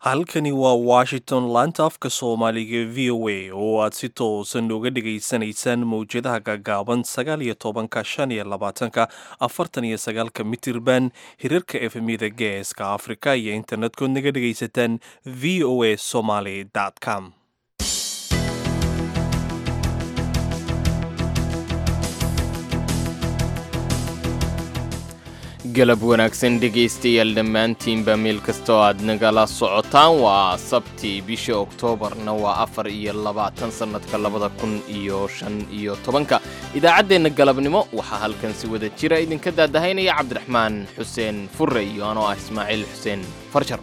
halkani waa washington laanta afka soomaaliga v o a oo aad si toosan uga dhagaysanaysaan mowjadaha gaagaaban sagaal iyo tobanka shan iyo labaatanka afartan iyo sagaalka mitirban hirarka efemyada geeska afrika iyo internetkood naga dhagaysataan v o a somaly com galab wanaagsan dhegaystayaal dhammaantiinba meel kastoo aad nagala socotaan waa sabti bisha oktoobarna waa afar iyo labaatan sannadka labada kun iyo shan iyo tobanka idaacaddeenna galabnimo waxaa halkan si wada jira idinka daadahaynaya cabdiraxmaan xuseen furre iyo anoo ah ismaaciil xuseen farjar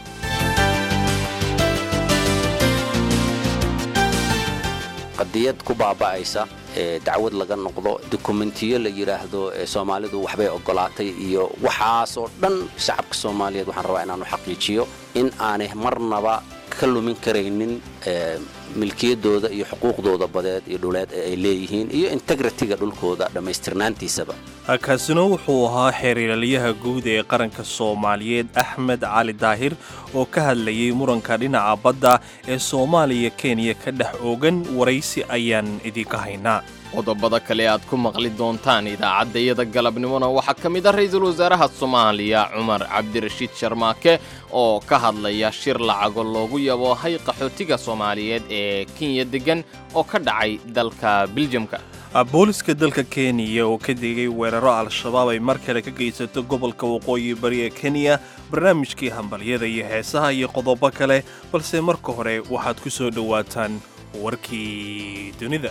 qadiyad ku baaba'aysa ee dacwad laga noqdo dokumentiyo la yidhaahdo ee soomaalidu waxbay oggolaatay iyo waxaasoo dhan shacabka soomaaliyeed waxaan rabaa inaanu xaqiijiyo in aanay marnaba ka lumin karaynin milkiyaddooda iyo xuquuqdooda badeed iyo dhuleed ee ay leeyihiin iyo integritiga dhulkooda dhammaystirnaantiisaba kaasina wuxuu ahaa xeeriraaliyaha guud ee qaranka soomaaliyeed axmed cali daahir oo ka hadlayay muranka dhinaca badda ee soomaaliya kenya ka dhex oogan waraysi ayaan idinka haynaa qodobada kale aad ku maqli doontaan idaacaddayada galabnimona waxaa ka mid ah ra-iisul wasaaraha soomaaliya cumar cabdirashiid sharmaake oo ka hadlaya shir lacago loogu yaboohay qaxootiga soomaaliyeed ee kenya deggan oo ka dhacay dalka biljamka booliska dalka kenya oo ka digay weeraro al-shabaab ay mar kale ka geysato gobolka waqooyi bari ee kenya barnaamijkii hambalyada iyo heesaha iyo qodobo kale balse marka hore waxaad ku soo dhowaataan warkii dunida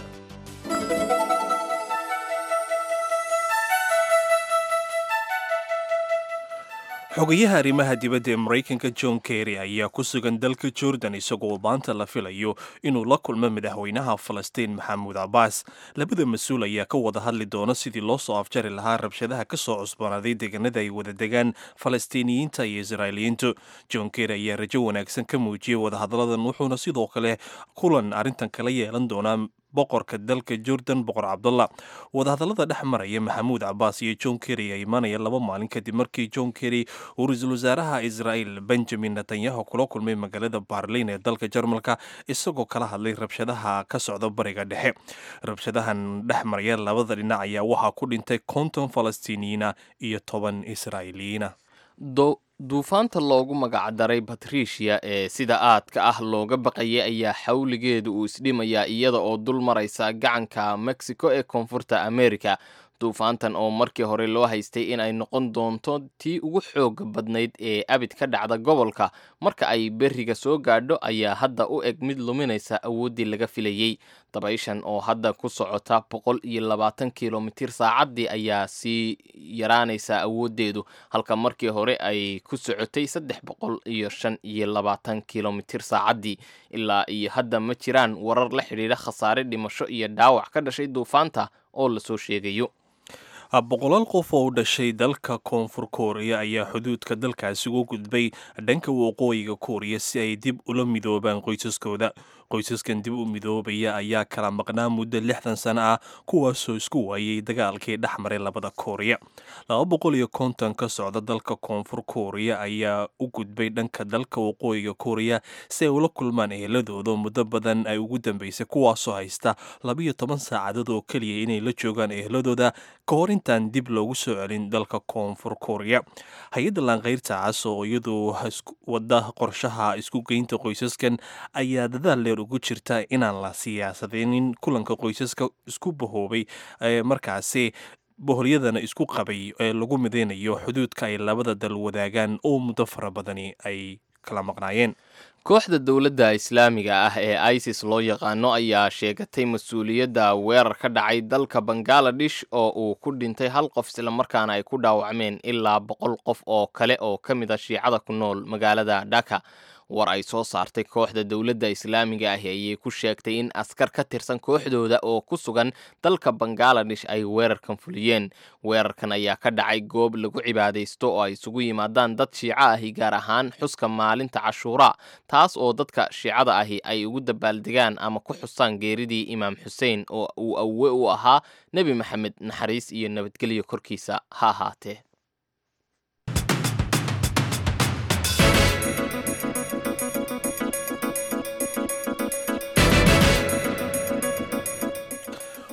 xogayaha arrimaha dibadda ee maraykanka john kerry ayaa ku sugan dalka jordan isagoo maanta la filayo inuu la kulmo madaxweynaha falastiin maxamuud cabbaas labada mas-uul ayaa ka wada hadli doona sidii loo soo afjari lahaa rabshadaha ka soo cusboonaaday deegaanada ay wada degaan falastiiniyiinta iyo israa'iiliyiintu john kerry ayaa rajo wanaagsan ka muujiyey wadahadalladan wuxuuna sidoo kale kulan arrintan kala yeelan doonaa boqorka dalka jordan boqor cabdullah wadahadallada dhex maraya maxamuud cabbaas iyo john kerry ayaa imaanaya laba maalin kadib markii john kerry uu ra-iisul wasaaraha israa'il benjamin netanyahu kula kulmay magaalada barlin ee dalka jarmalka isagoo kala hadlay rabshadaha ka socda bariga dhexe rabshadahan dhex maraya labada dhinac ayaa waxaa ku dhintay konton falastiiniyiina iyo toban israa'iiliyiina duufaanta loogu magacdaray batrisia ee sida aadka ah looga baqayay ayaa xawligeedu uu isdhimayaa iyada oo dul maraysa gacanka mexico ee koonfurta america duufaantan oo markii hore loo haystay in ay noqon doonto tii ugu xooga badnayd ee abid ka dhacda gobolka marka ay beriga soo gaadho ayaa hadda u eg mid luminaysa awooddii laga filayey dabayshan oo hadda ku socota boqol iyo labaatan kilomitir saacaddii ayaa sii yaraanaysa awooddeedu halka markii hore ay ku socotay saddex boqol iyo shan iyo labaatan kilomitir saacaddii ilaa iyo hadda ma jiraan warar la xidhiidha khasaare dhimasho iyo dhaawac ka dhashay duufaanta oo lasoo sheegayo boqolaal qof oo u dhashay dalka koonfur kooriya ayaa xuduudka dalkaasi ugu gudbay dhanka waqooyiga kooriya si ay dib ula midoobaan qoysaskooda qoysaskan dib u midoobaya ayaa kala maqnaa muddo lixdan sano ah kuwaasoo isku waayay dagaalkii dhex maray labada kooriya laba boqol iyo konton ka socda dalka koonfur kooriya ayaa u gudbay dhanka dalka waqooyiga kooriya si ay ula kulmaan eheladooda muddo badan ay ugu dambeysay kuwaasoo haysta labiyo toban saacadood oo keliya inay la joogaan eheladooda ka hor intaan dib loogu soo celin dalka koonfur kooriya hay-adda laanqayrta cas oo iyadu wada qorshaha isku geynta qoysaskan ayaa dadaal dheer ugu jirta inaan la siyaasadeynin kulanka qoysaska isku bahoobay markaasi boholyadana isku qabay ee lagu mideynayo xuduudka ay labada dal wadaagaan oo muddo fara badani ay kala maqnaayeen kooxda dowladda islaamiga ah ee isis loo yaqaano ayaa sheegatay mas-uuliyadda weerar ka dhacay dalka bangaladesh oo uu ku dhintay hal qof islamarkaana ay ku dhaawacmeen ilaa boqol qof oo kale oo ka mid a shiicada ku nool magaalada dhaka war ay soo saartay kooxda dowladda islaamiga ahi ayay ku sheegtay in askar ka tirsan kooxdooda oo ku sugan dalka bangaladesh ay weerarkan fuliyeen weerarkan ayaa ka dhacay goob lagu cibaadaysto oo ay isugu yimaadaan dad shiico ahi gaar ahaan xuska maalinta cashuuraa taas oo dadka shiicada ahi ay ugu dabaaldegaan ama ku xusaan geeridii imaam xuseen oo uu awe u ahaa nebi maxamed naxariis iyo nabadgelyo korkiisa ha ahaatee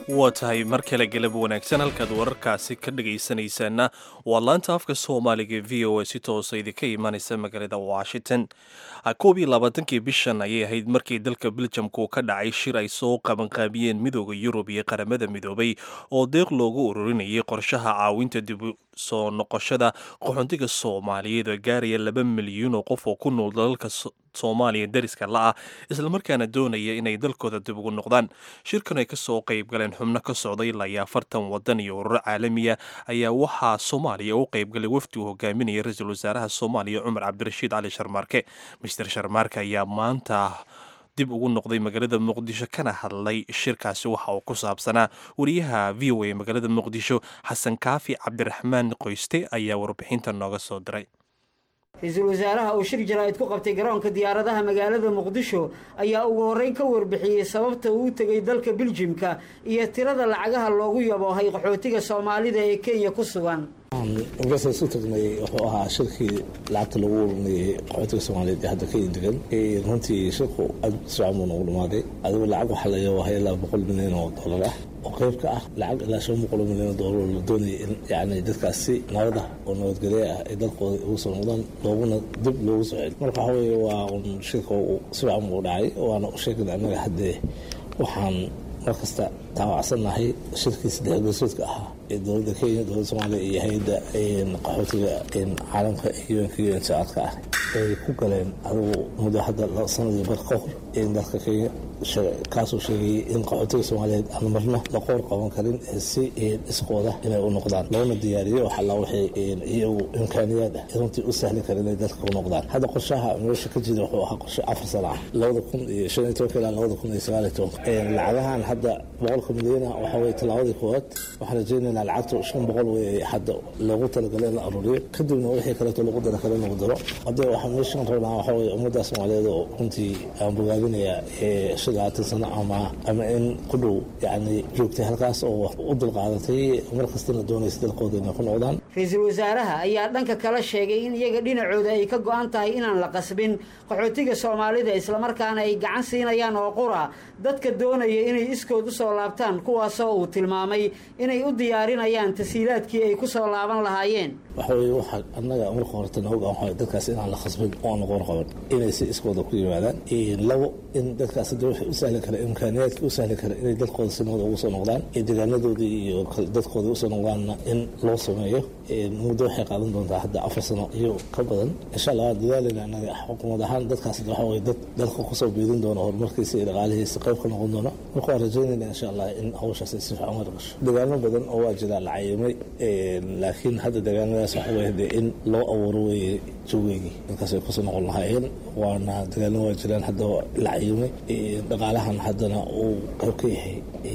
waa tahay mar kale galab wanaagsan halkaad wararkaasi ka dhagaysanaysaana waa laanta afka soomaaliga v o a si toosa idinka imanaysa magaalada washington koob iyo labaatankii bishan ayay ahayd markii dalka beljamku ka dhacay shir ay soo qabanqaabiyeen midooda yurub iyo qaramada midoobay oo deeq loogu ururinayay qorshaha caawinta dib soo noqoshada qaxoontiga soomaaliyeed oo gaaraya laba milyuun oo qof oo ku nool dalalka soomaaliya dariska la-ah islamarkaana doonaya inay dalkooda dib ugu noqdaan shirkan ay kasoo qayb galeen xubno ka socday ilaa iyo afartan wadan iyo ururo caalamiya ayaa waxaa soomaaliya u qaybgalay wafdi uu hogaaminaya ra-iisul wasaaraha soomaaliya cumar cabdirashiid cali sharmaarke mister sharmaarke ayaa maanta dib ugu noqday magaalada muqdisho kana hadlay shirkaasi waxa uu ku saabsanaa wariyaha v o a magaalada muqdisho xasan kaafi cabdiraxmaan qoyste ayaa warbixinta nooga soo diray ra-iisul wasaaraha uu shir jaraa'id ku qabtay garoonka diyaaradaha magaalada muqdisho ayaa ugu horreyn ka warbixiyey sababta uu u tegey dalka biljimka iyo tirada lacagaha loogu yaboohay qaxootiga soomaalida ee kenya ku sugan markaasa isu tagnay wuxuu ahaa shirkii lacagta lagu ururinayay qaxootiga soomaaliyeed ee hadda kenya degan runtii shirku aad sifican buu noogu dhamaaday adigu lacag waxaa la yaboohay ilaa boqol milyan oo dollar ah oo qayb ka ah lacag ilaa shan boqol milyan oo dollar la doonayay in yani dadkaasi nabada oo nabadgelye ah ay dalkooda ugu soo noqdaan looguna dib loogu soo celi marka waxa weeye waa un shirka si fican buu dhacay waana u sheegana annaga haddee waxaan mar kasta taawacsannahay shirkii saddex gosoodka ahaa ee dowladda kenya dowladda soomaaliya iyo hay-adda qaxootiga caalamka unka un socodka ah ay ku galeen adigu muddo hadda sanadii bar ka hor in dalka kenya kaasuu sheegayay in qaxootiga soomaaliyeed aan marna la qoor qaban karin si iskooda inay u noqdaan loona diyaariyo waxalla waxay iyagu imkaaniyaad ah runtii u sahli kara inay dalka u noqdaan hadda qorshaha meesha ka jira wuxuu ahaa qorshe afar sana ah labada kun iyo shan iyo tobanka ilaa labada kun iyo sagaal iyo tobanka lacagahan hadda boqolka milyana waxa weye tallaabadii koowaad waxaan rajaynaynaa lacagtu shan boqol wey hadda loogu talagalay in la aruuriyo kadibna wixii kaleeto lagu dara kale lagu daro hadda waxaa meeshan rabnaa waxa weye ummadda soomaaliyeed oo runtii aan bogaadinaya shan labaatan sano ama ama in ku dhow yani joogtay halkaas oo u dulqaadatay mar kastana doonaysa dalkooda inay ku noqdaan ra-iisul wasaaraha ayaa dhanka kala sheegay in iyaga dhinacooda ay ka go-an tahay inaan la qasbin qaxootiga soomaalida islamarkaana ay gacan siinayaan oo qura dadka doonaya inay iskood u soo laabtaan kuwaasoo uu tilmaamay inay u diyaarinayaan tasiilaadkii ay ku soo laaban lahaayeen waxa weye waxaa annaga marka horeta nooga waxa dadkaas inaan la khasbin oo aan noqon qaban inay si iskooda ku yimaadaan labo in dadkaas hadda waxay u sahli kara imkaaniyaadkii u sahli kara inay dalkooda si nabada ugu soo noqdaan ee deegaanadoodii iyo dadkooda usoo noqdaanna in loo sameeyo muddo waxay qaadan doontaa hadda afar sano iyo ka badan insha allah waan dadaaleyna annaga xukuumad ahaan dadkaas waxa weye dad dalka kusoo biidin doona horumarkiisa iyo dhaqaalihiisa qayb ka noqon doona marka waan rajaynayna insha allah in hawshaas ay si fiican uga dhaqasho deegaano badan oo waa jira la cayimay laakiin hadda deegaanadaas waxa weye de in loo abuuro weye jogeygii dadkaas ay kusoo noqon lahaayeen waana deegaano waa jiraan hadda la cayimay dhaqaalahan haddana uu qayb ka yahay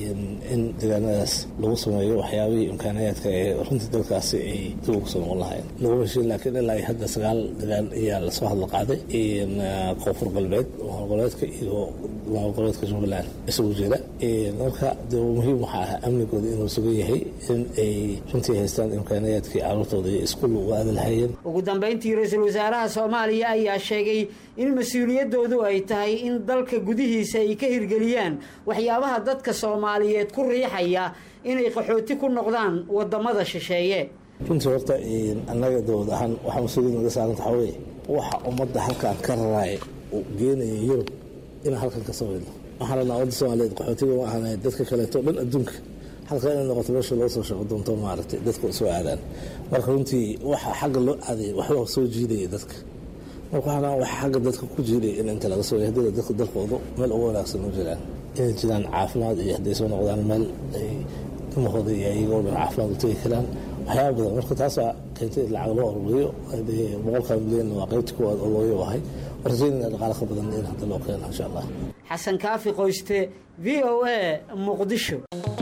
in deegaanadaas lagu sameeyo waxyaabihii imkaaniyaadka ee runtii dalkaasi ay dib ugu soo noqon lahaayeen laguma heshiin laakiin ilaa hadda sagaal degaan ayaa lasoo hadla qaaday koonfur galbeed goboleedka iyo goboleedka jubbaland isugu jira marka de muhiim waxaa ahaa amnigooda inuu sugan yahay in ay runtii haystaan imkaaniyaadkii caruurtooda iyo iskuul ugu aadi lahayeen ugu dambayntii ra-iisul wasaaraha soomaaliya ayaa sheegay in mas-uuliyadoodu ay tahay in dalka gudihiisa ay ka hirgeliyaan waxyaabaha dadka soomaaliyeed ku riixaya inay qaxooti ku noqdaan wadamada shisheeye runtii horta annaga dowlad ahaan waxaa mas-uuliyad naga saaranta waxaa weye waxa ummadda halkaan ka raraaya uu geenaya yurub inaan halkan ka samayno waxaan rabnaa ummadda soomaaliyeed qaxootiga ma ahan dadka kaleeto dhan adduunka halka inay noqoto meesha loo soo shaqo doonto maaragtay dadka soo aadaan marka runtii waxa xagga loo aaday waxbaa soo jiidaya dadka marka waxaa waxa xagga dadka ku jiidaya in inta laga soo hadii dadka dalkooda meel ugu wanaagsan u jiraan inay jiraan caafimaad iyo hadday soo noqdaan meel ay dumahooda iyo iyagoo dhan caafimaad u tegi karaan waxyaaba badan marka taasaa keentay in lacag loo ururiyo boqolkaa milyan waa qaybta kuwaad oo loo yabahay rajaynayna dhaqaale ka badan in hadda loo keeno insha allah xasan kaafi qoyste v o a muqdisho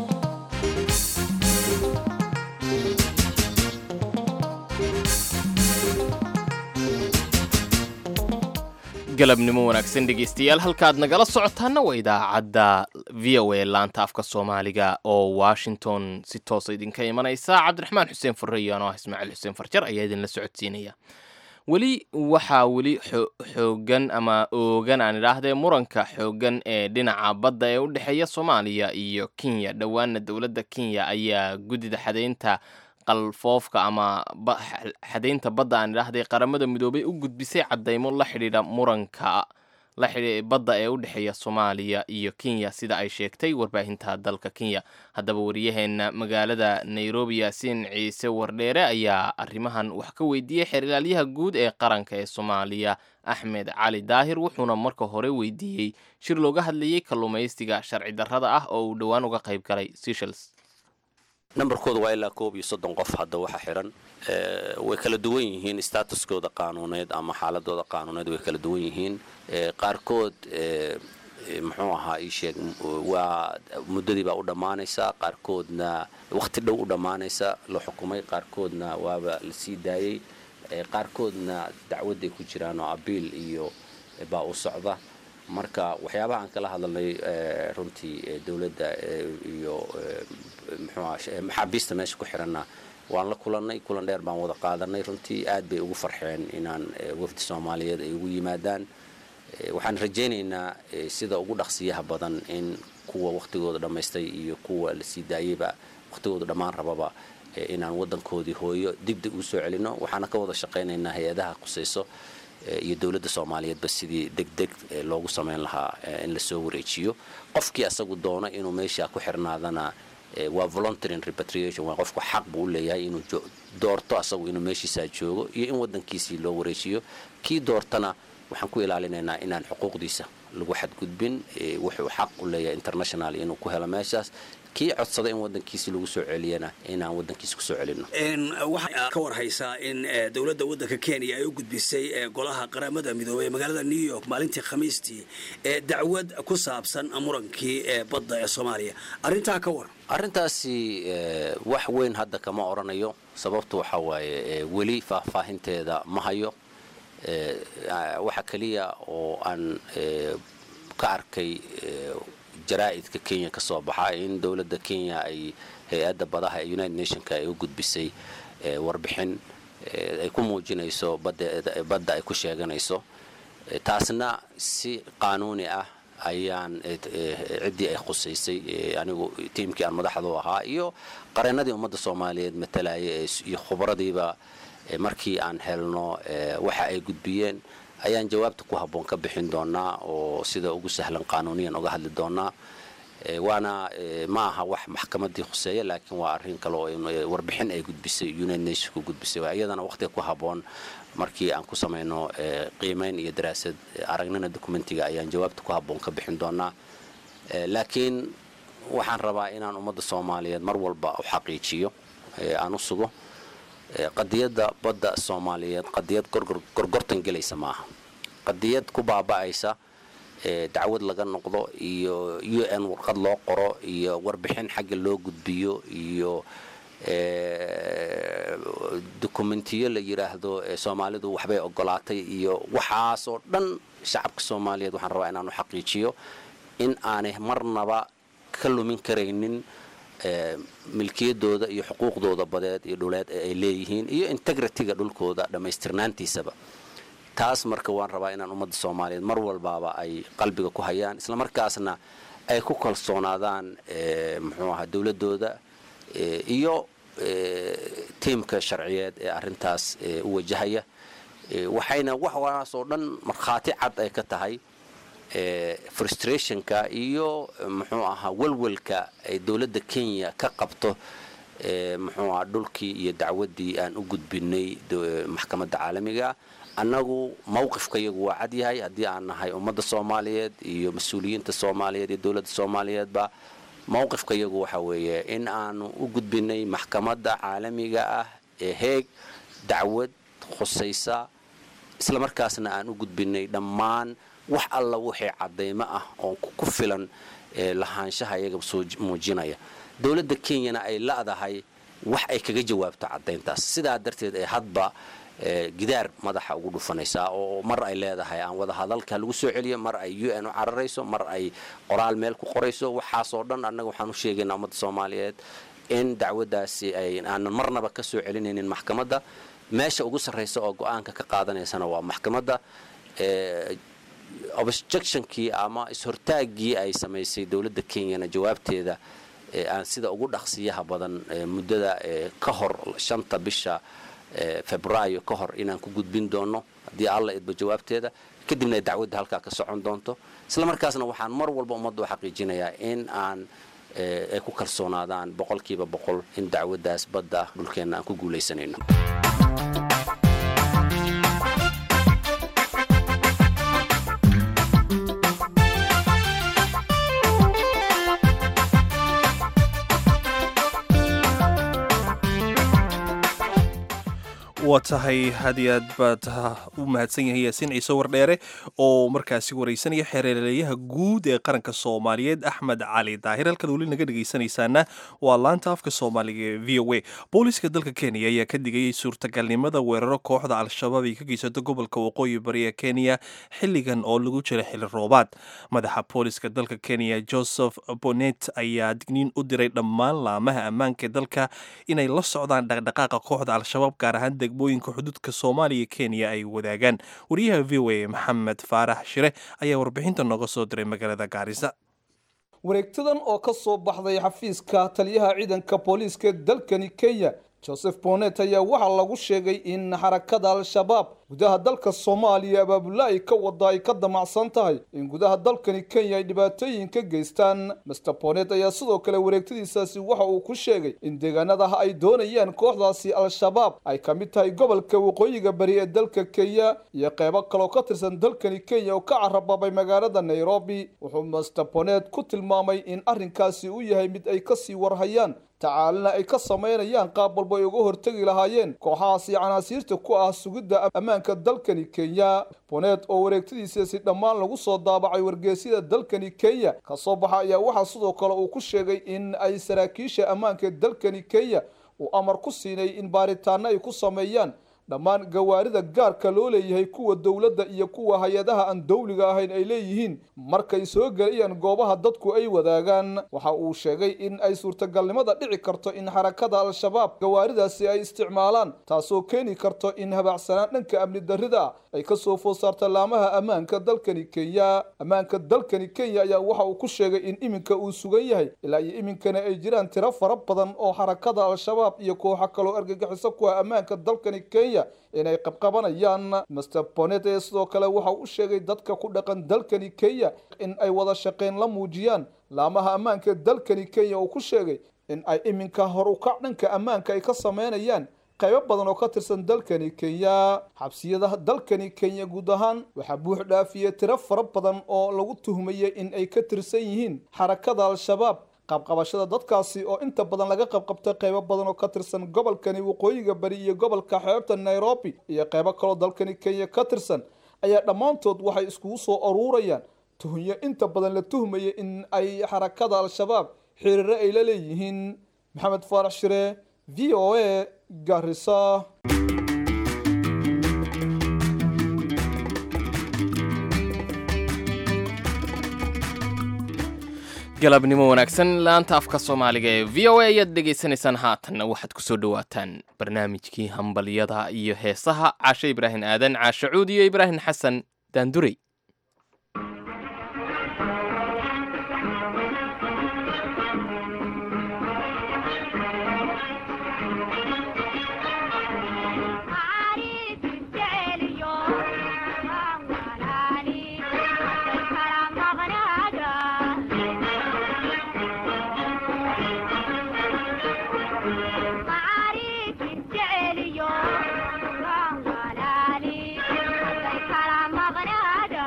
galabnimo wanaagsan dhegeystayaal halkaad nagala socotaana waa idaacadda v o a laanta afka soomaaliga oo washington si toosa idinka imanaysa cabdiraxmaan xuseen furre iyo anoo ah ismaaciil xuseen farjar ayaa idinla socodsiinaya weli waxaa weli xoogan ama oogan aan idhaahdee muranka xoogan ee dhinaca badda ee u dhexeeya soomaaliya iyo kenya dhowaana dowladda kenya ayaa guddida xadaynta qalfoofka ama xadaynta badda aan idhaahday qaramada midoobay u gudbisay caddaymo la xidhiidha muranka la xidhi badda ee u dhexeeya soomaaliya iyo kenya sida ay sheegtay warbaahinta dalka kenya haddaba wariyaheenna magaalada nairobi yaasiin ciise wardheere ayaa arrimahan wax ka weydiiyey xeergaalyaha guud ee qaranka ee soomaaliya axmed cali daahir wuxuuna marka hore weydiiyey shir looga hadlayey kalluumaystiga sharci darrada ah oo uu dhowaan uga qayb galay seshels nambarkooda waa ilaa koob iyo soddon qof hadda waxa xiran way kala duwan yihiin statuskooda qaanuuneed ama xaaladooda qaanuuneed way kala duwan yihiin qaarkood muxuu ahaa ii sheeg waa muddadii baa u dhammaanaysa qaarkoodna wakhti dhow u dhammaanaysa la xukumay qaarkoodna waaba la sii daayey qaarkoodna dacwadday ku jiraan oo abiil iyo baa u socda marka waxyaabaha aan kala hadalnay runtii dowladda iyo mxuuah maxaabiista meesha ku xiranna waan la kulannay kulan dheer baan wada qaadanay runtii aad bay ugu farxeen inaan wafdi soomaaliyeed ay ugu yimaadaan waxaan rajaynaynaa sida ugu dhaqsiyaha badan in kuwa wakhtigooda dhammaystay iyo kuwa la sii daayeyba wakhtigooda dhammaan rababa inaan waddankoodii hooyo dibdib uu soo celinno waxaana ka wada shaqaynaynaa hay-adaha qusayso iyo dowladda soomaaliyeedba sidii degdeg loogu samayn lahaa in lasoo wareejiyo qofkii asagu doono inuu meesha ku xirnaadana waa voluntary repatriation waa qofku xaq buu u leeyahay inuu doorto asagu inuu meeshiisaa joogo iyo in waddankiisii loo wareejiyo kii doortana waxaan ku ilaalinaynaa inaan xuquuqdiisa lagu xadgudbin wuxuu xaq u leeyahay international inuu ku helo meeshaas kii codsada in wadankiisi lagu soo celiyana inaan wadankiisa kusoo celino waxaa ka war haysaa in dowladda waddanka kenya ay u gudbisay golaha qaramada midoobey ee magaalada new york maalintii khamiistii ee dacwad ku saabsan murankii ee badda ee soomaaliya arrintaa ka war arrintaasi wax weyn hadda kama odhanayo sababtu waxaa waaye weli faahfaahinteeda ma hayo waxa keliya oo aan ka arkay jaraa'idka kenya ka soo baxa in dowladda kenya ay hay-adda badaha ee united nationka ay u gudbisay warbixin ay ku muujinayso badda ay ku sheeganayso taasna si qaanuuni ah ayaan ciddii ay khusaysay anigu tiimkii aan madaxdu ahaa iyo qareennadii ummadda soomaaliyeed matalaya iyo khubaradiiba markii aan helno waxa ay gudbiyeen ayaan jawaabta ku habboon ka bixin doonaa oo sida ugu sahlan qaanuuniyan uga hadli doonaa waana ma aha wax maxkamaddii khuseeya laakiin waa arrin kale oo warbixin ay gudbisay united nationku gudbisay iyadana waqtiga ku habboon markii aan ku samayno qiimayn iyo daraasad aragnina dokumentiga ayaan jawaabta ku habboon ka bixin doonaa laakiin waxaan rabaa inaan ummadda soomaaliyeed mar walba u xaqiijiyo aan u sugo qadiyadda badda soomaaliyeed qadiyad gorgortan gelaysa maaha qadiyad ku baaba'aysa dacwad laga noqdo iyo u n warqad loo qoro iyo warbixin xagga loo gudbiyo iyo dokumentiyo la yidhaahdo soomaalidu waxbay ogolaatay iyo waxaasoo dhan shacabka soomaaliyeed waxaan rabaa inaan u xaqiijiyo in aanay marnaba ka lumin karaynin milkiyadooda iyo xuquuqdooda badeed iyo dhuleed ee ay leeyihiin iyo integritiga dhulkooda dhammaystirnaantiisaba taas marka waan rabaa inaan ummadda soomaaliyeed mar walbaaba ay qalbiga ku hayaan islamarkaasna ay ku kalsoonaadaan muxuu ahaa dowladooda iyo tiimka sharciyeed ee arintaas u wajahaya waxayna waxaasoo dhan markhaati cad ay ka tahay frustrationka iyo muxuu ahaa walwalka ay dowladda kenya ka qabto muxuu ahaa dhulkii iyo dacwaddii aan u gudbinay maxkamadda caalamiga annagu mawqifka iyagu waa cad yahay haddii aan nahay ummadda soomaaliyeed iyo mas-uuliyiinta soomaaliyeed iyo dowladda soomaaliyeedba mawqifka iyagu waxa weeye in aanu u gudbinay maxkamadda caalamiga ah ee heeg dacwad khusaysa islamarkaasna aan u gudbinay dhammaan wax alla wixii caddaymo ah oo ku filan lahaanshaha iyaga soo muujinaya dowladda kenyana ay la'dahay wax ay kaga jawaabto caddayntaas sidaa darteed ee hadba gidaar madaxa ugu dhufanaysaa oo mar ay leedahay aan wada hadalka lagu soo celiyo mar ay u n u cararayso mar ay qoraal meel ku qorayso waxaasoo dhan annaga waxaan u sheegaynaa ummadda soomaaliyeed in dacwaddaasi aanan marnaba ka soo celinaynin maxkamadda meesha ugu sarraysa oo go-aanka ka qaadanaysana waa maxkamadda objectionkii ama is-hortaaggii ay samaysay dowladda kenyana jawaabteeda aan sida ugu dhaqsiyaha badan muddada ka hor shanta bisha februaayo ka hor inaan ku gudbin doono haddii alla idba jawaabteeda kadibna ay dacwadda halkaa ka socon doonto isla markaasna waxaan mar walba ummadda u xaqiijinayaa in aan ay ku kalsoonaadaan boqolkiiba boqol in dacwaddaas badda dhulkeenna aan ku guulaysanayno waa tahay had iyo aad baad u mahadsan yahay yaasiin ciise wardheere oo markaasi waraysanaya xeereleeyaha guud ee qaranka soomaaliyeed axmed cali daahir halkaad weli naga dhegaysanaysaana waa laanta afka soomaaliga ee v o a booliska dalka kenya ayaa ka digayay suurtagalnimada weeraro kooxda al-shabaab ay ka geysato gobolka waqooyi bari ee kenya xilligan oo lagu jira xili roobaad madaxa booliska dalka kenya joseph bonet ayaa digniin u diray dhammaan laamaha ammaanka dalka inay la socdaan dhaqdhaqaaqa kooxda al-shabaab gaar ahaan degmooyinka xuduudka soomaaliya kenya ay wadaagaan wariyaha v o a maxamed faarax shire ayaa warbixinta nooga soo diray magaalada gaarisa wareegtadan oo ka soo baxday xafiiska taliyaha ciidanka booliiska dalkani kenya joseph bonet ayaa waxaa lagu sheegay in xarakada al-shabaab gudaha dalka soomaaliya abaabula ay ka wada ay ka damacsan tahay in gudaha dalkani kenya ay dhibaatooyin ka geystaan master bonet ayaa sidoo kale wareegtadiisaasi waxa uu ku sheegay in deegaanadaha ay doonayaan kooxdaasi al-shabaab ay ka mid tahay gobolka waqooyiga bari ee dalka kenya iyo qeybo kaloo ka tirsan dalkani kenya oo ka carababay magaalada nairobi wuxuu master bonet ku tilmaamay in arrinkaasi uu yahay mid ay kasii warhayaan tacaalina ay ka samaynayaan qaab walba ay uga hortegi lahaayeen kooxahaasi canaasiirta ku ah sugidda ammaanka dalkani kenya bonet oo wareegtadiisaasi dhammaan lagu soo daabacay wargeysyada dalkani kenya ka soo baxa ayaa waxaa sidoo kale uu ku sheegay in ay saraakiisha ammaanka dalkani kenya uu amar ku siinay in baaritaano ay ku sameeyaan dhammaan gawaarida gaarka loo leeyahay kuwa dowladda iyo kuwa hay-adaha aan dowliga ahayn ay leeyihiin markay soo gelayaan goobaha dadku ay wadaagaan waxa uu sheegay in ay suurtagalnimada dhici karto in xarakada al-shabaab gawaaridaasi ay isticmaalaan taasoo keeni karto in habaacsanaan dhanka amni darrida ay ka soo food saarta laamaha ammaanka dalkani kenya ammaanka dalkani kenya ayaa waxa uu ku sheegay in iminka uu sugan yahay ilaa iyo iminkana ay jiraan tiro fara badan oo xarakada al-shabaab iyo kooxo kaloo argagixiso ku ah ammaanka dalkani kenya inay qabqabanayaan master bonet ee sidoo kale waxa u sheegay dadka ku dhaqan dalkani kenya in ay wada shaqeyn la muujiyaan laamaha ammaanka dalkani kenya uu ku sheegay in ay iminka hor ukac dhanka ammaanka ay ka sameynayaan qaybo badan oo ka tirsan dalkani kenya xabsiyada dalkani kenya guud ahaan waxaa buux dhaafiyey tiro fara badan oo lagu tuhmayay in ay ka tirsan yihiin xarakada al-shabaab qabqabashada dadkaasi oo inta badan laga qabqabtay qaybo badan oo ka tirsan gobolkani waqooyiga bari iyo gobolka xeebta nairobi iyo qaybo kaloo dalkani kenya ka tirsan ayaa dhammaantood waxay iskugu soo aruurayaan tuhunyo inta badan la tuhmaya in ay xarakada al-shabaab xiriiro ay la leeyihiin maxamed faarax shire v o a garisa galabnimo wanaagsan laanta afka soomaaliga ee v o a ayaad dhegaysanaysaan haatanna waxaad ku soo dhowaataan barnaamijkii hambalyada iyo heesaha caashe ibraahim aadan caashe cuud iyo ibraahim xasan daandurey Thank you.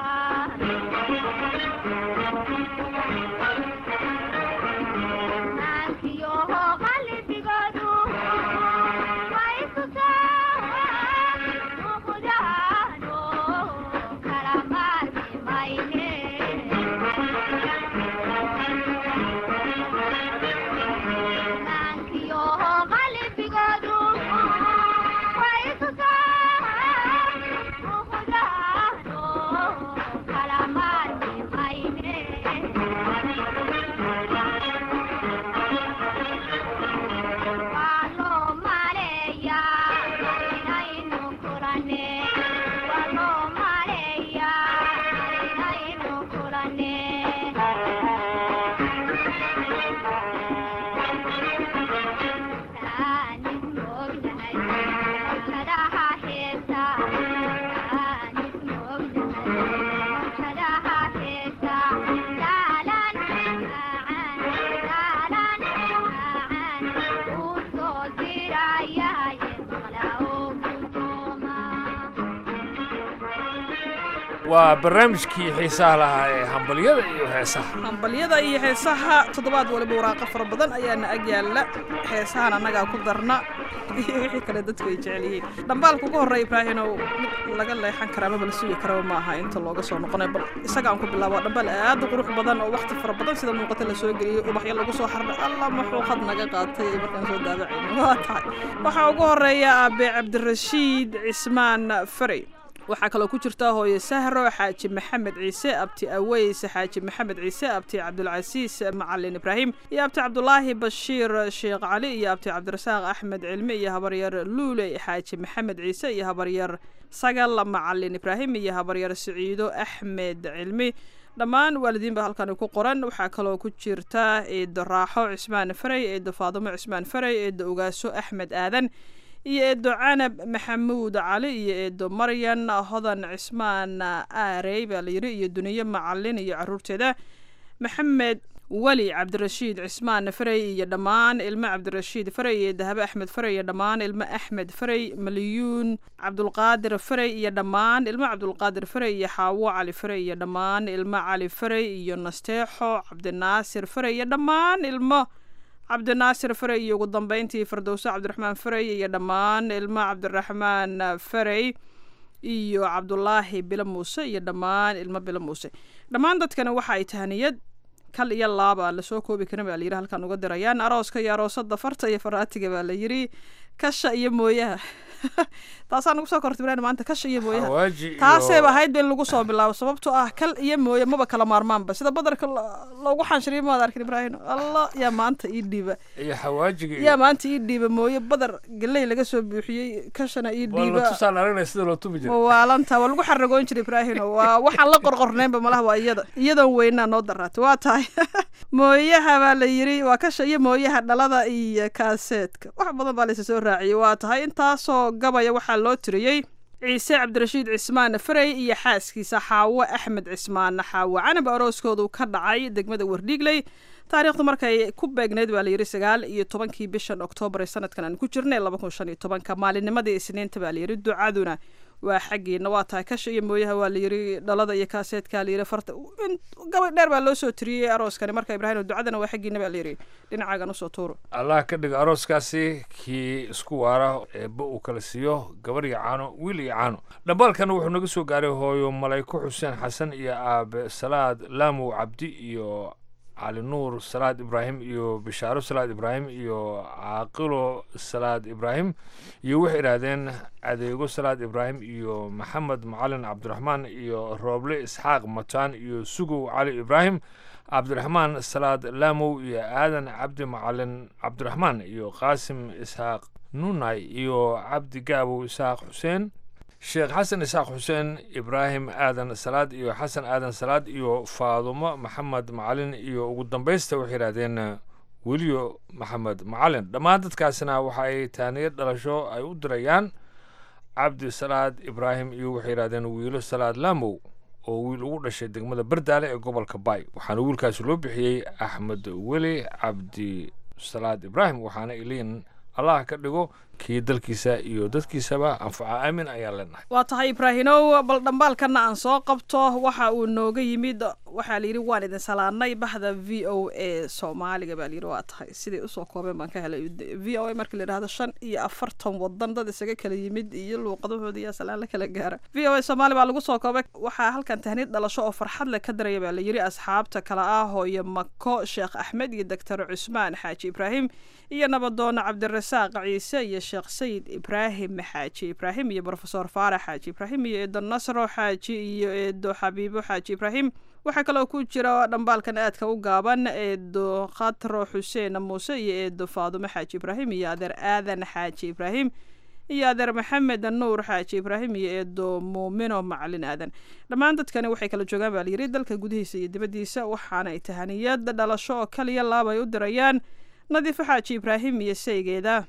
waa barnaamijkii xiisaha lahaa ee hambalyada iyo heesaha hambalyada iyo heesaha toddobaad waliba waraaqo fara badan ayaana ag yaalla heesahan annagaa ku darna iyo wixii kale dadku ay jecel yihiin dhambaalka ugu horreeya ibraahinow mid laga leexan karaa maba la sugi karaba ma aha inta looga soo noqonay bal isagaan ku bilaabo dhambaal aad u qurux badan oo wakhti fara badan sida muuqata la soo geliyey ubaxyo lagu soo xardhay alla maxuu khad naga qaatay markaan soo daabacayno waa tahay waxaa ugu horreeya aabe cabdirashiid cismaan farey waxaa kaloo ku jirta hooye sahro xaaji maxamed ciise abti aweys xaaji maxamed ciise abti cabdulcasiis macalin ibraahim iyo abti cabdulaahi bashiir sheekh cali iyo abti cabdirasaaq axmed cilmi iyo habaryar luule xaaji maxamed ciise iyo habaryar sagal macalin ibraahim iyo habaryar siciido axmed cilmi dhammaan waalidiinba halkani ku qoran waxaa kaloo ku jirta eedo raaxo cismaan farey eedo faadimo cismaan farey eedo ogaaso axmed aadan iyo eedo canab maxamuud cali iyo eedo maryan hodan cismaan aarey baa la yidhi iyo duniye macalin iyo caruurteeda maxamed weli cabdirashiid cismaan farey iyo dhammaan ilmo cabdirashiid farey iyo dahabe axmed farey iyo dhammaan ilmo axmed farey malyuun cabdulqaadir farey iyo dhammaan ilmo cabdulqaadir farey iyo xaawo cali farey iyo dhammaan ilmo cali farey iyo nasteexo cabdinaasir farey iyo dhammaan ilmo cabdinaasir farey iyo ugu dambeyntii fardowso cabdiraxmaan farey iyo dhammaan ilmo cabdiraxmaan farey iyo cabdulaahi bilo muuse iyo dhammaan ilmo bilo muuse dhammaan dadkani waxa ay tahaniyad kal iyo laaba lasoo koobi karin baa layidhi halkan uga dirayaan arooska iyo aroosada farta iyo faraatiga baa la yidhi kasha iyo mooyaha taasaa nagu soo korta ibrahim maanta kasha iyo mooyaha hawaaji iyo taasayba ahayd ba in lagu soo bilaabo sababtoo ah kal iyo mooye maba kala maarmaanba sida badarka lo- loogu xanshiriyo maad arkin ibraahim allah yaa maanta ii dhiiba iyo xawaajiga iyo yaa maanta ii dhiiba mooye badar galey laga soo buuxiyey kashana ii waa la dhiiba tusaan aragnaya sida loo tumi jiray waalanta waa lagu xaragoon jiray ibraahim waa waxaan la qorqorneynba malaha waa iyada iyadoon weynaa noo daraatay waa tahay mooyaha baa la yidhi waa kasha iyo mooyaha dhalada iyo kaaseedka wax badan baa laysa soo raaciyey waa tahay intaasoo gabaya waxaa loo tiriyey ciise cabdirashiid cismaan farey iyo xaaskiisa xaawo axmed cismaan xaawo canab arooskoodu ka dhacay degmada wardhiigley taariikhdu markay ku beegneyd baa layidhi sagaal iyo tobankii bishan oktoobar ee sanadkan aan ku jirnay laba kun shan iyo tobanka maalinnimadii isniinta baa layidhi ducaduna waa xaggiina waa tahay kasha iyo mooyaha waa layidhi dhalada iyo kaaseedka layidhi farta in- gabay dheer baa loo soo tiriyey arooskani marka ibraahim ducadana waa xaggiina baa layidhi dhinacaagan usoo tuuro allah ka dhiga arooskaasi kii isku waara eebba uu kala siiyo gabar iyo caano wiil iyo caano dhambaalkan wuxuu naga soo gaaray hooyo malayko xuseen xasan iyo aabe salaad laamow cabdi iyo cali nuur salaad ibraahim iyo bishaaro salaad ibraahim iyo caaqilo salaad ibraahim iyo waxay idhaahdeen adeego salaad ibraahim iyo maxamed macalin cabdiraxmaan iyo rooble isxaaq mataan iyo sugow cali ibraahim cabdiraxmaan salaad laamow iyo aadan cabdi macalin cabdiraxmaan iyo qaasim isxaaq nunay iyo cabdi gaabow isxaaq xuseen sheekh xasan isxaaq xuseen ibraahim aadan salaad iyo xasan aadan salaad iyo faadumo maxamed macalin iyo ugu dambaysta waxay yidhahdeen weliyo maxamed macalin dhammaan dadkaasina waxa ay taaniyad dhalasho ay u dirayaan cabdi salaad ibraahim iyo waxay yidhahdeen wiilo salaad laamow oo wiil ugu dhashay degmada bardaale ee gobolka baay waxaana wiilkaasi loo bixiyey axmed weli cabdi salaad ibraahim waxaana iliin allah ka dhigo kii dalkiisa iyo dadkiisaba anfaca aamin ayaan leenahay waa tahay ibraahinow bal dhambaalkana aan soo qabto waxa uu nooga yimid waxaa layidhi waan idin salaanay bahda v o a soomaaliga baa layidhi waa tahay siday usoo koobeen baan ka helay v o a markii la yidhahdo shan iyo afartan wadan dad isaga kala yimid iyo luuqadahooda iyo salaan la kala gaara v o a soomaali baa lagu soo koobay waxaa halkan tahniid dhalasho oo farxad leh ka daraya baa layidhi asxaabta kale ah hooyo mako sheekh axmed iyo doctor cusmaan xaaji ibraahim iyo nabadoona cabdirasaaq ciise iyo sheekh sayid ibraahim xaaji ibraahim iyo brofesor faarax xaaji ibraahim iyo eedo nasro xaaji iyo eedo xabiibo xaaji ibraahim waxaa kaloo ku jira dhambaalkan aadka u gaaban eedo khatro xuseen muuse iyo eedo faadumo xaaji ibraahim iyo adeer aadan xaaji ibraahim iyo adeer maxamed nuur xaaji ibraahim iyo eedo muumino macalin aadan dhammaan dadkani waxay kala joogaan baa layidhi dalka gudihiisa iyo dibaddiisa waxaana ay tahaniyad dhalasho oo kaliya laab ay u dirayaan nadiifo xaaji ibraahim iyo saygeeda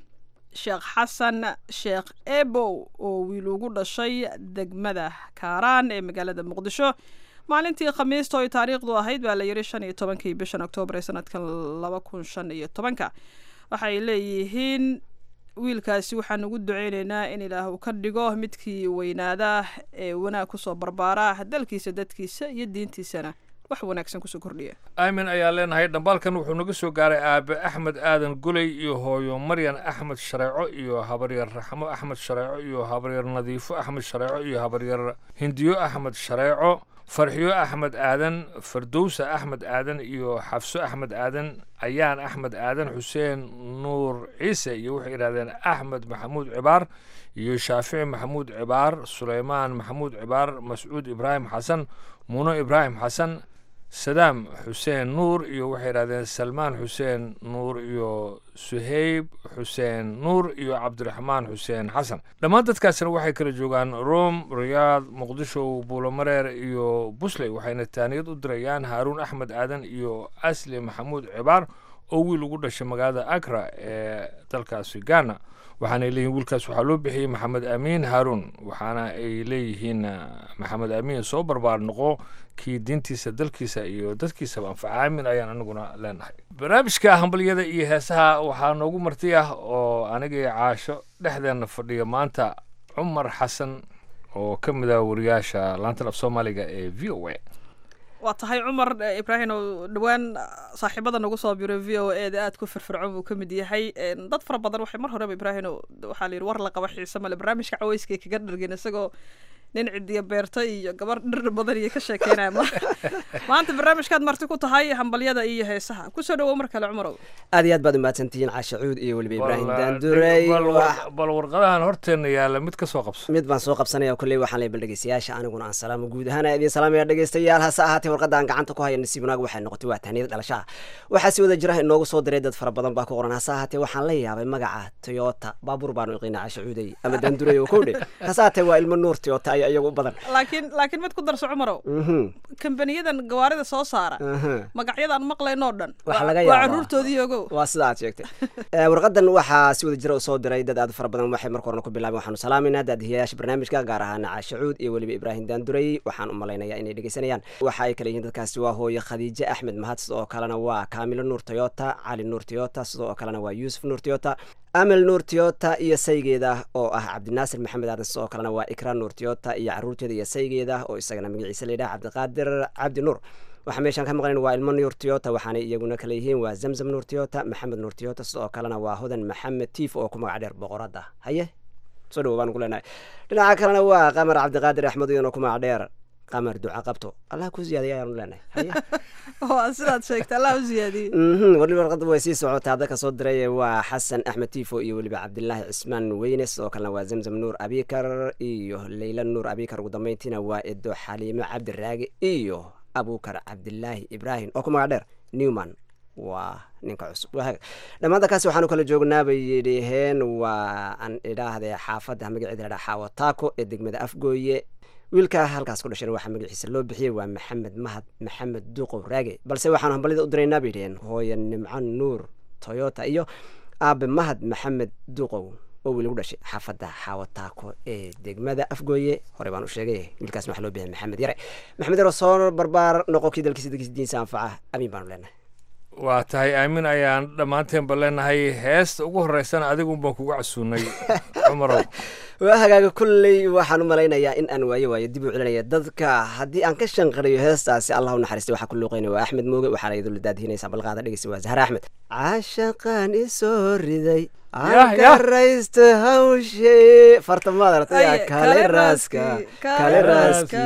sheekh xasan sheekh ebow oo wiil ugu dhashay degmada kaaraan ee magaalada muqdisho maalintii khamiista oy taariikhdu ahayd baa la yidhi shan iyo tobankii bishan oktoobar ee sanadkan laba kun shan iyo tobanka waxay leeyihiin wiilkaasi waxaan ugu duceyneynaa in ilaah uu ka dhigo midkii weynaada ee wanaag kusoo barbaara dalkiisa dadkiisa iyo diintiisana wax wanaagsan kusoo kordhiya aamin ayaa leenahay dhambaalkan wuxuu naga soo gaaray aabe axmed aadan guley iyo hooyo maryan axmed shareeco iyo habaryar raxmo axmed shareeco iyo habaryar nadiifo axmed shareeco iyo habaryar hindiyo axmed shareeco farxiyo axmed aadan fardowsa axmed aadan iyo xafso axmed aadan ayaan axmed aadan xuseen nuur ciise iyo waxay yidhahdeen axmed maxamuud cibaar iyo shaafici maxamuud cibaar suleymaan maxamuud cibaar mascuud ibraahim xasan muuno ibraahim xasan sadaam xuseen nuur iyo waxay yidhahdeen salmaan xuseen nuur iyo suheyb xuseen nuur iyo cabdiraxmaan xuseen xasan dhammaan dadkaasina waxay kala joogaan rome riyaad muqdisho buulomareer iyo busley waxayna taaniyad u dirayaan haaruun axmed aadan iyo asli maxamuud cibaar oo wiil ugu dhashay magaalada agra ee dalkaasi ghana waxaanay leeyihin wiilkaas waxaa loo bixiyey maxamed amiin haaruun waxaana ay leeyihiin maxamed amiin soo barbaar noqo kii diintiisa dalkiisa iyo dadkiisaba anfaca aamin ayaan anaguna leenahay barnaamijka hambalyada iyo heesaha waxaa noogu marti ah oo aniga iyo caasho dhexdeena fadhiya maanta cumar xasan oo ka mid ah wariyaasha laantan af soomaaliga ee v o a waa tahay cumar ibraahim oo dhowaan saaxiibada nagu soo biray v o e da aad ku firfircoon buu ka mid yahay dad fara badan waxay mar horeba ibraahim waxaa la yidhi war la qaba xiise male barnaamijka caweyska kaga dhargin isagoo nin cidiya beerta iyo gabar dhir badan iyo ka sheekeynaya maanta barnaamijkaad marti ku tahay hambalyada iyo heesaha kusoo dhawow mar kale cumarow aad iyo aad baad umahadsantihiin caasha cuud iyo weliba ibraahim daandurey bal warqadahan horteena yaalla mid ka soo qabso mid baan soo qabsanaya kolley waxaan leey bal dhegeystayaasha aniguna aan salaamo guud ahaan idin salaamaya dhegeystayaal hase ahaatee warqadda aan gacanta ku haya nasiib wanaag waxay noqotay waa tahniyada dhalashaha waxaa si wada jira inoogu soo diray dad fara badan baa ku qoran hase ahaatee waxaan la yaabay magaca toyota baabuur baanu iqiina caasha cuudey ama daandurey oo kowdhe hase ahaatee waa ilmo nuur toyota ayaa iyagu u badan laakiin laakiin mid ku darso cumarow kambaniyadan gawaarida soo saara magacyadaan maqlaynoo dhan Waxa laga waa yaabaa. caruurtoodii ogow waa sida aad sheegtay Eh, warqadan waxaa si wada jira u soo diray dad aad u fara badan waxay marka horena ku bilaabeen waxaanu salaamayna daadihiyayaasha barnaamijka gaar ahaan caasha cuud iyo weliba ibraahim daandurey waxaan u malaynayaa inay dhegeysanayaan waxa ay kale yihiin dadkaasi waa hooye khadiijo axmed mahad sidoo kalena waa kaamilo nuur toyota cali nuur toyota sidoo kalena waa yuusuf nuur toyota amel nuur toyota iyo saygeeda oo ah cabdinaasir maxamed aadan sidoo kalena waa ikra nuur toyota iyo caruurteeda iyo saygeeda oo isagana magaciisa la yidhaha cabdiqaadir cabdi nuur waxaa meeshaan ka maqlayn waa ilmo nuur toyota waxaanay iyaguna kale yihiin waa zamzam nuur toyota maxamed nuur toyota sidoo kalena waa hodan maxamed tiif oo ku magac dheer boqoradda haye soo dhawo baan ku leenahay dhinaca kalena waa qamar cabdiqaadir axmed iyana ku magac dheer qamar duca qabto allah ku ziyaadiya ayaanu leenahay haye waa sidaad sheegtay allah u siyaadiyey mhm weliba warqadda way sii socotaa hadda kasoo diray waa xasan axmed tiifo iyo weliba cabdilaahi cismaan weyne sidoo kalena waa zamzam nuur abikar iyo leyla nuur abikar ugu dambeyntiina waa edo xaliimo cabdiraage iyo abukar cabdilaahi ibraahim oo ku magac dheer newman waa ninka cusub waa haga dhammaan dadkaasi waxaanu kala joognaa bay yidhaheen waa aan idhaahde xaafadda magaceeda la dhaha xaawo taako ee degmada afgooye wiilka halkaas ku dhashana waxaa magaciisa loo bixiyey waa maxamed mahad maxamed duqow raage balse waxaanu hambalida u diraynaa bay dhaheen hooye nimco nuur toyota iyo aabe mahad maxamed duqow oo wiil ugu dhashay xaafadda xaawataako ee degmada afgooye hore baan u sheegay wiilkaas waxaa loo bixiyay maxamed yare maxamed yare oo soo barbaar noqo kii dalkiisa dalkiisa diinsa anfaca amiin baanu leenahay waa tahay aamin ayaan dhammaanteenba leenahay heesta ugu horeysana adigun baan kugu casuunay cumarow waa hagaaga kulley waxaan u malaynayaa in aan waayo waayo dib u celinaya dadka haddii aan ka shanqariyo heestaasi allah u naxariistay waxaa ku luuqeynaya waa axmed mooge waxaana iyadoo la daadihinaysaa balqaada dhegeysa waa zahra axmed caashaqaan isoo riday Yah, yah. akaraysta hawshe farta maad aragtay Aye, kale kale raaska raaski, kale kale raaski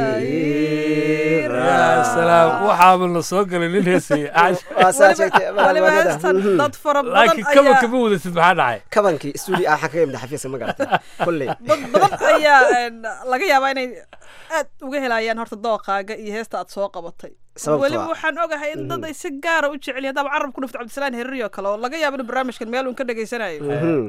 yaa salaam waxaaba la soo galay nin heesaya waa saa sheegtay waliba heestan dad fara badan laakiin kaba ayaa kama wadatid maxaa dhacay kabankii stuudi ah waxaan kaga imida xafiiska ma garatay kulley dad badan ayaa een, laga yaabaa inay aad uga helayaan horta dooqaaga iyo heesta aad soo qabatay Sababtoo weliba ah- waxaan ogahay in dad ay si gaara u jecel yihiin haddaaba carab ku dhufto cabdisalaan herri oo kale oo laga yaabo in barnaamijkan meel uun ka dhegaysanayo Mhm.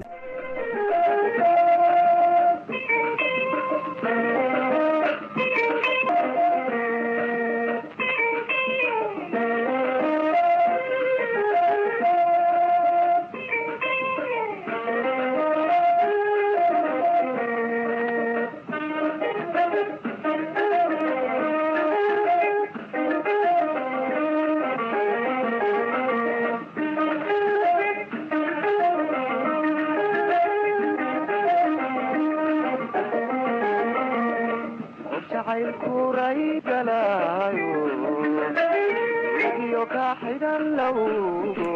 jacaylkuray galaayo iyo ka xidhan lowgo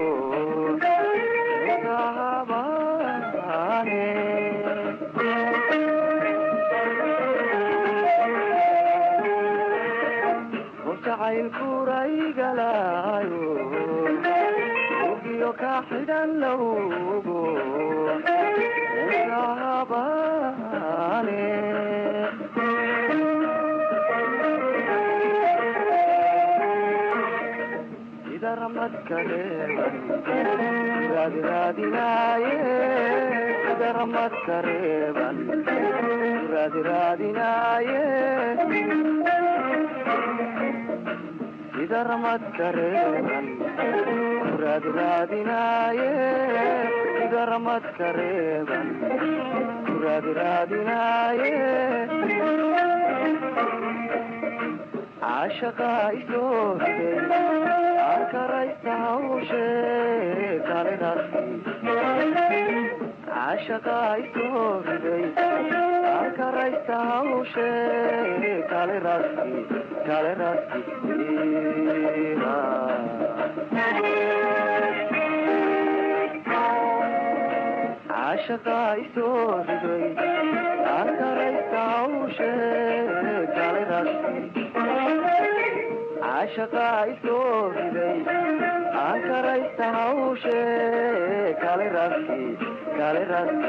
sahabaane jacaylkuray galaayo iyo ka xidhan lowgo sahabaane sida ramadka reeban raadiraadinaaye sida ramadka reeban raadiraadinaaye sida ramadka reeban raadiraadinaaye sida ramadka reeban raadiraadinaaye caashaqa isooday arkaraysta hawshe kale rasi caashaqa isooday arkaraysta hawshe kale rasi kale rasi caashaqa isooday arkaraysta hawshe kale rasi caashaqa isoo riday aan karaysta hawshe kale rasi kale rasi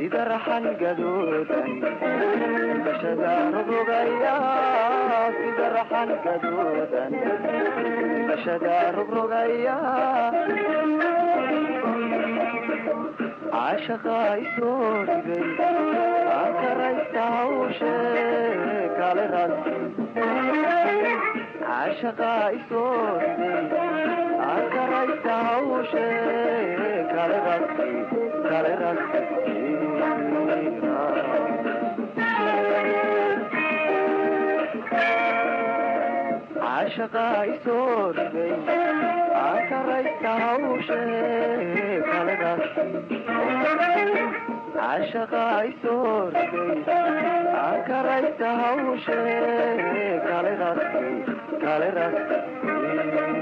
sida raxan gaduudan bashada rogrogaya sida raxan gaduudan bashada rogrogaya caashaqa isoo riday aan karaysta hawshe kale rasi caashaqa isoo riday aan karaysta hawshe kale rasi kale rasi caashaqa isoo riday aan karaysta hawshe kale rasi caashaqa isoo riday aan karaysta hawshe kale rasi kale rasi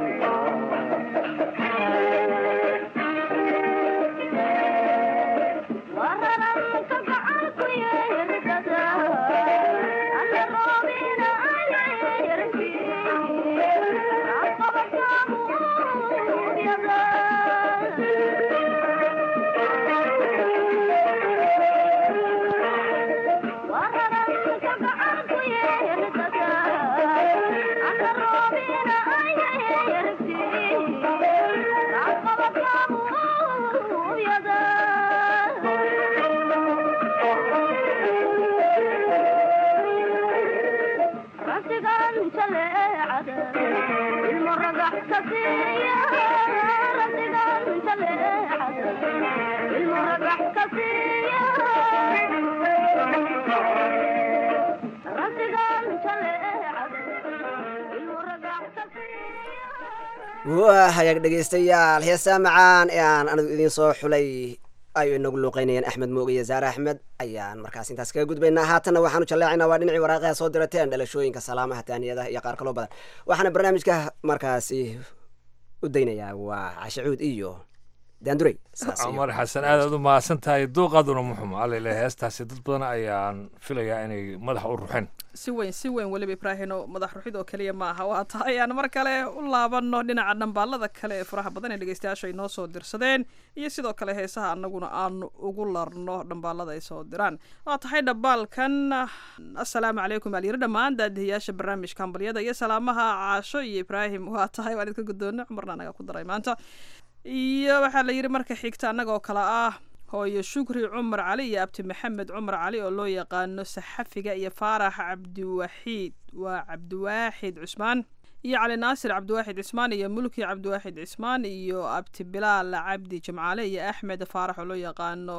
waa hagaag dhegaystayaal heesaa macaan ee aan anigu idiin soo xulay ay inagu luuqeynayeen axmed mooge iyo zaare axmed ayaan markaas intaas kaga gudbaynaa haatanna waxaanu jalleecaynaa waa dhinacii waraaqaha soo dirateen dhalashooyinka salaamaha taaniyadaha iyo qaar kaloo badan waxaana barnaamijka markaasi u daynayaa waa cashacuud iyo daandurey cumar xasan aad aad u mahadsan tahay duuqaaduna muxum alele heestaasi dad badan ayaan filayaa inay madaxa u ruxeen si weyn si weyn weliba ibraahino madax ruxid oo keliya ma aha waa tahay aan mar kale u laabano dhinaca dhambaalada kale ee faraha badan ee dhegeystayaasha ay noo soo dirsadeen iyo sidoo kale heesaha annaguna aanu ugu larno dhambaalada ay soo diraan waa tahay dhambaalkan assalaamu calaykum alyiri dhammaan daadihiyaasha barnaamijka hambalyada iyo salaamaha caasho iyo ibraahim waa tahay waan idinka guddoona cumarna anaga ku daray maanta iyo waxaa la yidhi marka xigta annagoo kale ah hooyo shukri cumar cali iyo abti maxamed cumar cali oo loo yaqaano saxafiga iyo faarax cabdiwaxiid waa cabdiwaaxid cusmaan iyo cali naasir cabdiwaaxid cismaan iyo mulki cabdiwaaxid cismaan iyo abti bilaal cabdi jimcaale iyo axmed faarax oo loo yaqaano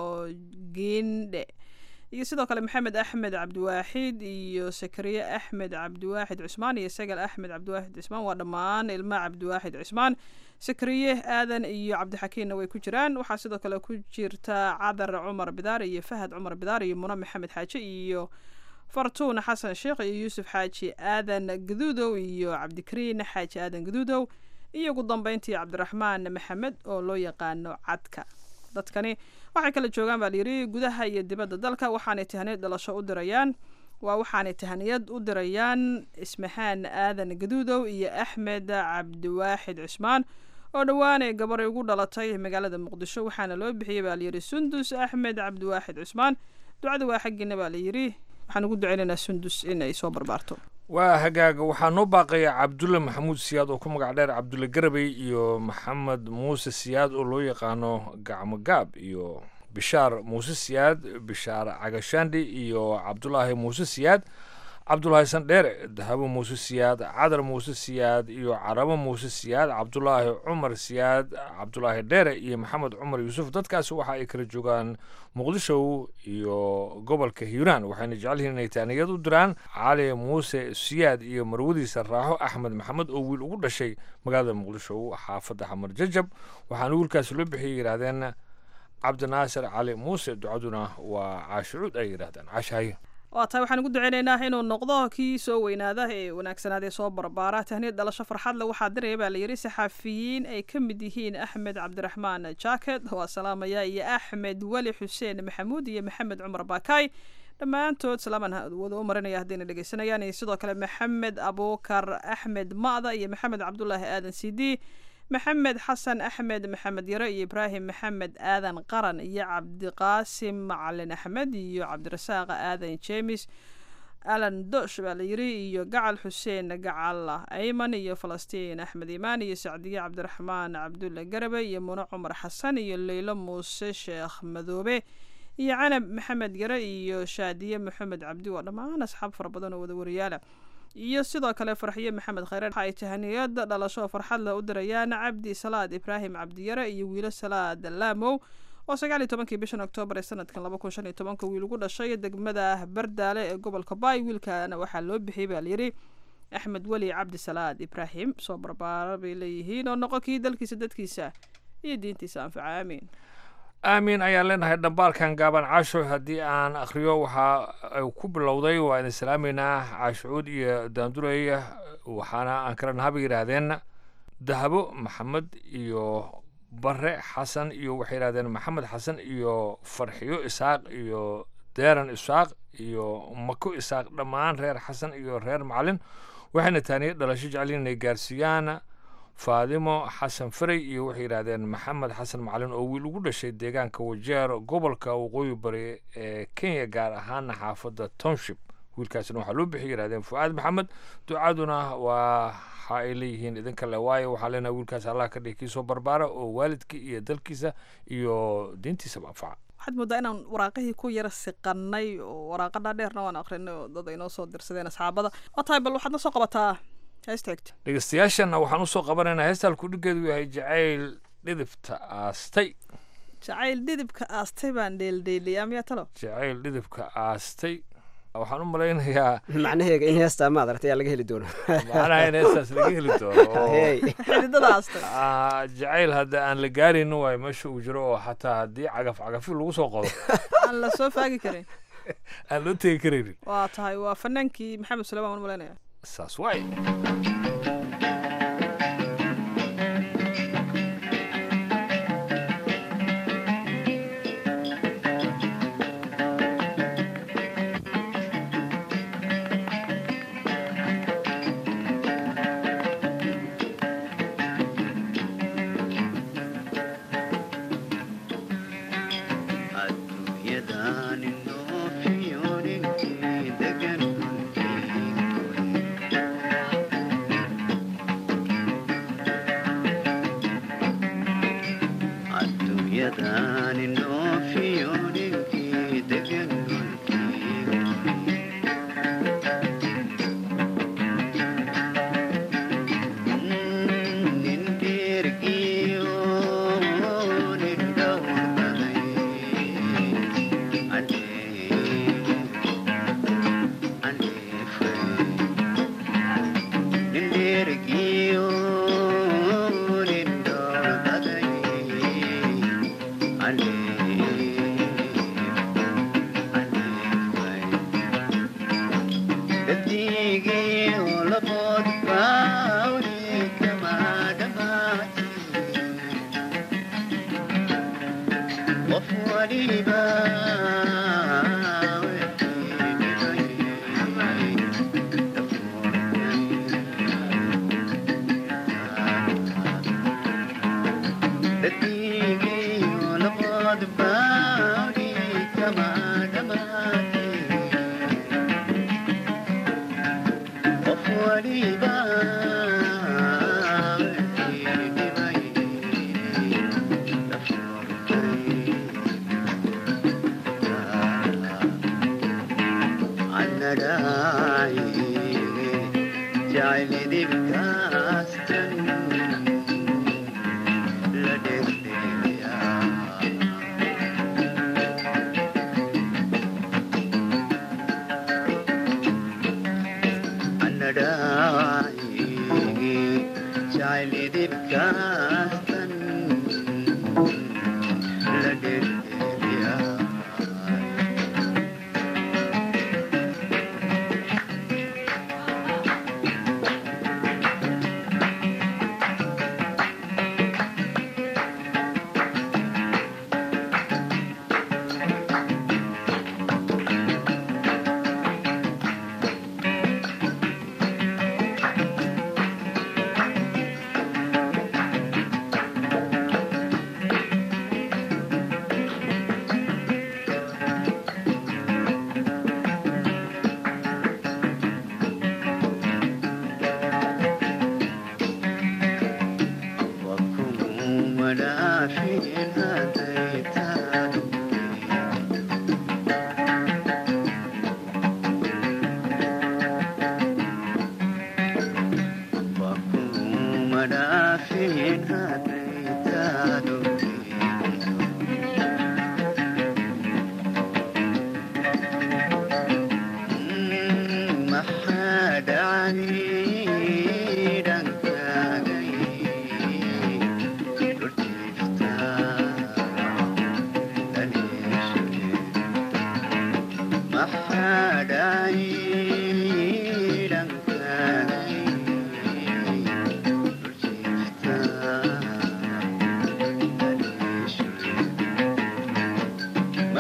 giindhe iyo sidoo kale maxamed axmed cabdiwaaxid iyo sakariye axmed cabdiwaaxid cusmaan iyo sagal axmed cabdiwaaxid cismaan waa dhammaan ilma cabdiwaaxid cismaan sakariye aadan iyo cabdixakiinna way ku jiraan waxaa sidoo kale ku jirta cadar cumar bidaar iyo fahad cumar bidaar iyo muna maxamed xaaji iyo fartuun xasan sheekh iyo yuusuf xaaji aadan gaduudow iyo cabdikariin xaaji aadan gaduudow iyo ugu dambeyntii cabdiraxmaan maxamed oo loo yaqaano cadka dadkani waxay kala joogaan baa layidhi gudaha iyo dibadda dalka waxaanay tahaniyad dhalasho u dirayaan waa waxaanay tahaniyad u dirayaan ismahaan aadan gaduudow iyo axmed cabdiwaaxid cismaan oo dhowaanay gabaray ugu dhalatay magaalada muqdisho waxaana loo bixiyey baa layidhi sundus axmed cabdiwaaxid cismaan ducada waa xaggiina baa layidhi waxaan ugu duceynaynaa sundus in ay soo barbaarto waa hagaaga waxaa noo baaqaya cabdulle maxamuud siyaad oo ku magac dheer cabdulle garabey iyo maxamed muuse siyaad oo loo yaqaano gacmo gaab iyo bishaar muuse siyaad bishaar cagashaandhi iyo cabdulaahi muuse siyaad cabdulaahi sandheere dahabo muuse siyaad cadar muuse siyaad iyo carabo muuse siyaad cabdulaahi cumar siyaad cabdulaahi dheere iyo maxamed cumar yuusuf dadkaasi waxa ay kala joogaan muqdisho iyo gobolka hiiraan waxayna jecel yihiin inay taaniyad u diraan cali muuse siyaad iyo marwadiisa raaxo axmed maxamed oo wiil ugu dhashay magaalada muqdisho xaafadda xamar jajab waxaana wiilkaasi loo bixiyay yidhaahdeen cabdinaasir cali muuse ducaduna waa caashicuud ay yidhahdeen caashahaye waa tahay waxaan ugu duceynaynaa inuu noqdo kii soo weynaada ee wanaagsanaadee soo barbaara tahniyad dhalasho farxad le waxaa diraya baa layidhi saxaafiyiin ay ka mid yihiin axmed cabdiraxmaan jacket waa salaamaya iyo axmed weli xuseen maxamuud iyo maxamed cumar baakaay dhammaantood salaaman wada u marinaya haddayna dhegeysanayaan iyo sidoo kale maxamed abuukar axmed ma'da iyo maxamed cabdulaahi aadan cd maxamed xasan axmed maxamed yare iyo ibraahim maxamed aadan qaran iyo cabdiqaasim macalin axmed iyo cabdirasaaq aadan jeemis alan dosh baa la yiri iyo gacal xuseen gacal ayman iyo falastiin axmed imaan iyo sacdiye cabdiraxmaan cabdulle garabe iyo mune cumar xasan iyo leylo muuse sheekh madoobe iyo canab maxamed yare iyo shaadiye maxamed cabdi waa dhammaan asxaab fara badan oo wada wariyaala iyo sidoo kale farxiye maxamed khayre waxa ay tahaniyada dhalasho farxad leh u dirayaan cabdi salaad ibraahim cabdiyare iyo wiilo salaad laamow oo sagaal iyo tobankii bishan oktoobar ee sanadkan laba kun shan iyo tobanka wiil ugu dhashay degmada bardaale ee gobolka baay wiilkana waxaa loo bixiyey baa layidhi axmed weli cabdi salaad ibraahim soo barbaara bay leeyihiin oo noqon kii dalkiisa dadkiisa iyo diintiisa anfaca aamiin aamiin ayaan leenahay dhambaalkan gaaban caasho haddii aan akhriyo waxa ay ku bilowday waa idin salaameynaa caashucuud iyo daandurey waxaana aan kala nahaba yidhaahdeen dahabo maxamed iyo bare xasan iyo waxay yidhahdeen maxamed xasan iyo farxiyo isaaq iyo deeran isaaq iyo mako isaaq dhammaan reer xasan iyo reer macalin waxayna taaniye dhalasho jeceliin inay gaarsiiyaan faadimo xasan faray iyo waxay yidhaahdeen maxamed xasan macalin oo wiil ugu dhashay deegaanka wajeer gobolka waqooyi bari ee kenya gaar ahaana xaafadda township wiilkaasina waxaa loo bixiyay yidhahdeen fu'aad maxamed ducaduna waa waxa ay leeyihiin idinka le waayo waxaa leenahay wiilkaas allah ka dhigi kiisoo barbaara oo waalidkii iyo dalkiisa iyo diintiisaba anfaca waxaad moodaa inaan waraaqihii ku yara siqanay oo waraaqa dhaadheerna waan akrinay oo dad ay noo soo dirsadeen asxaabada waa tahay bal waxaad na soo qabataa heesta xigta dhegeystayaashana waxaan usoo qabanaynaa heestaan kudhigeedu yahay jacayl dhidibta aastay jacayl dhidibka aastay baan dheeldheeliyaa miyaa talo jacayl dhidibka aastay waxaan u malaynayaa macnaheega in heestaa maad aragtay yaa laga heli doono macnaha in heestaas laga heli doono oo Hey. xididada aastay ah, jacayl hadda aan la gaaraynin waayo meesha uu jiro oo xataa haddii cagaf cagafi lagu soo qodo aan la soo faagi karin aan loo tegi karaynin waa tahay waa fanaankii maxamed suleymaan waan malaynaya saas waay Thank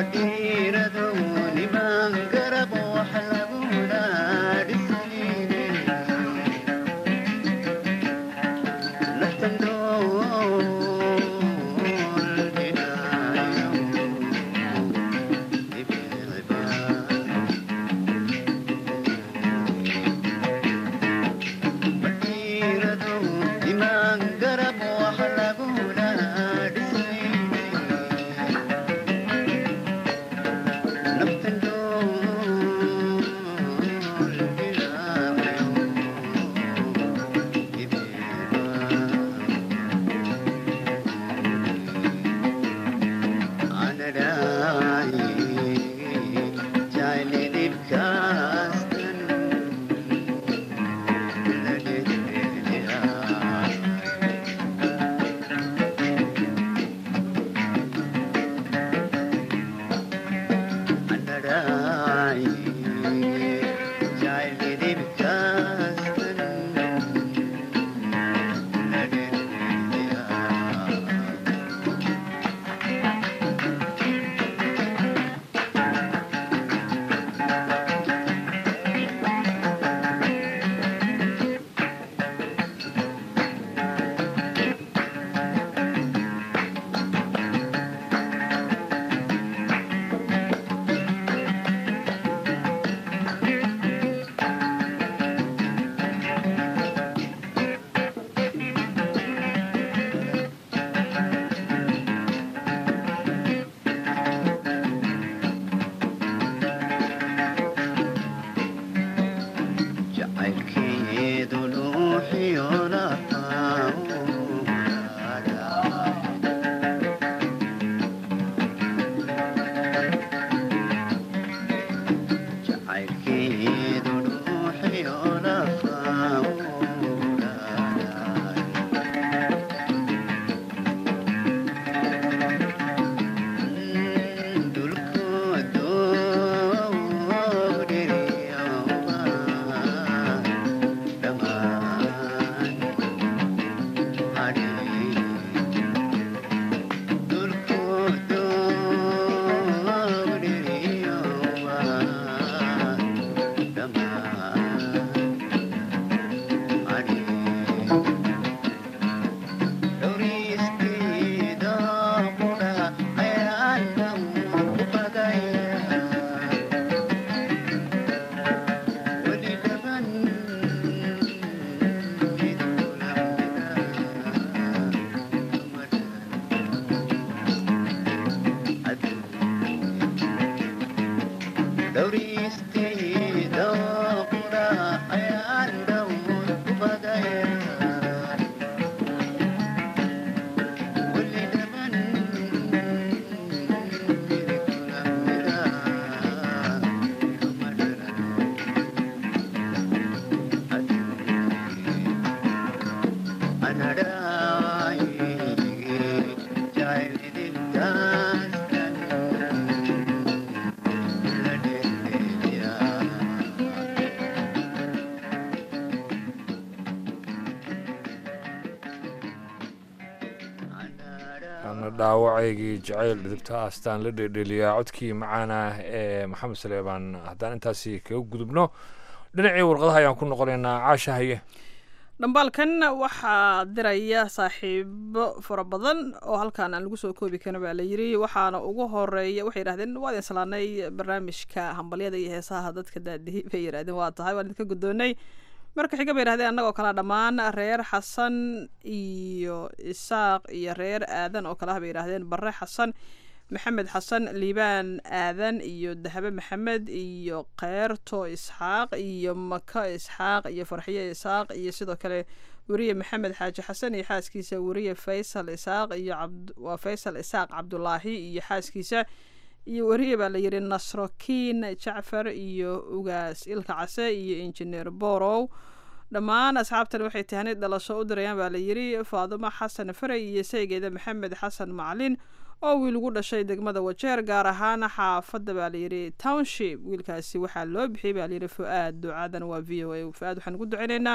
dhaawacaygii jacayl dhidibta astaan la dheedheliyaa codkii macaana ee maxamed saleebaan haddaan intaasi kaga gudubno dhinacii warqadaha ayaan ku noqonaynaa caasha haye dhambaalkan waxaa diraya saaxiibo fara badan oo halkaan aan lagu soo koobi karin baa la yiri waxaana ugu horeeya waxay yidhahdeen waa idin salaanay barnaamijka hambalyada iyo heesaha dadka daadihi bay yidhahdeen waa tahay waan idinka guddoonay marka xiga bay yidhahdeen annagoo kale dhammaan reer xasan iyo isaaq iyo reer aadan oo kale ah bay yidhahdeen barre xasan maxamed xasan liibaan aadan iyo dahabe maxamed iyo keerto isxaaq iyo maka isxaaq iyo farxiye isxaaq iyo sidoo kale weriye maxamed xaaji xasan iyo xaaskiisa weriye faysal isaaq iyo waa faysal isaaq cabdulaahi iyo xaaskiisa iyo weriye baa la yidhi nasrokiin jacfar iyo ugaas ilka case iyo injineer borow dhammaan asxaabtan waxay tahanid dhalasho u dirayaan baa la yidhi faadumo xasan faray iyo saygeeda maxamed xasan macalin oo wiil ugu dhashay degmada wajeer gaar ahaan xaafadda baa layidhi township wiilkaasi waxaa loo bixiyey baa layidhi fu-aad ducadan waa v o a fu-aad waxaan ugu duceynaynaa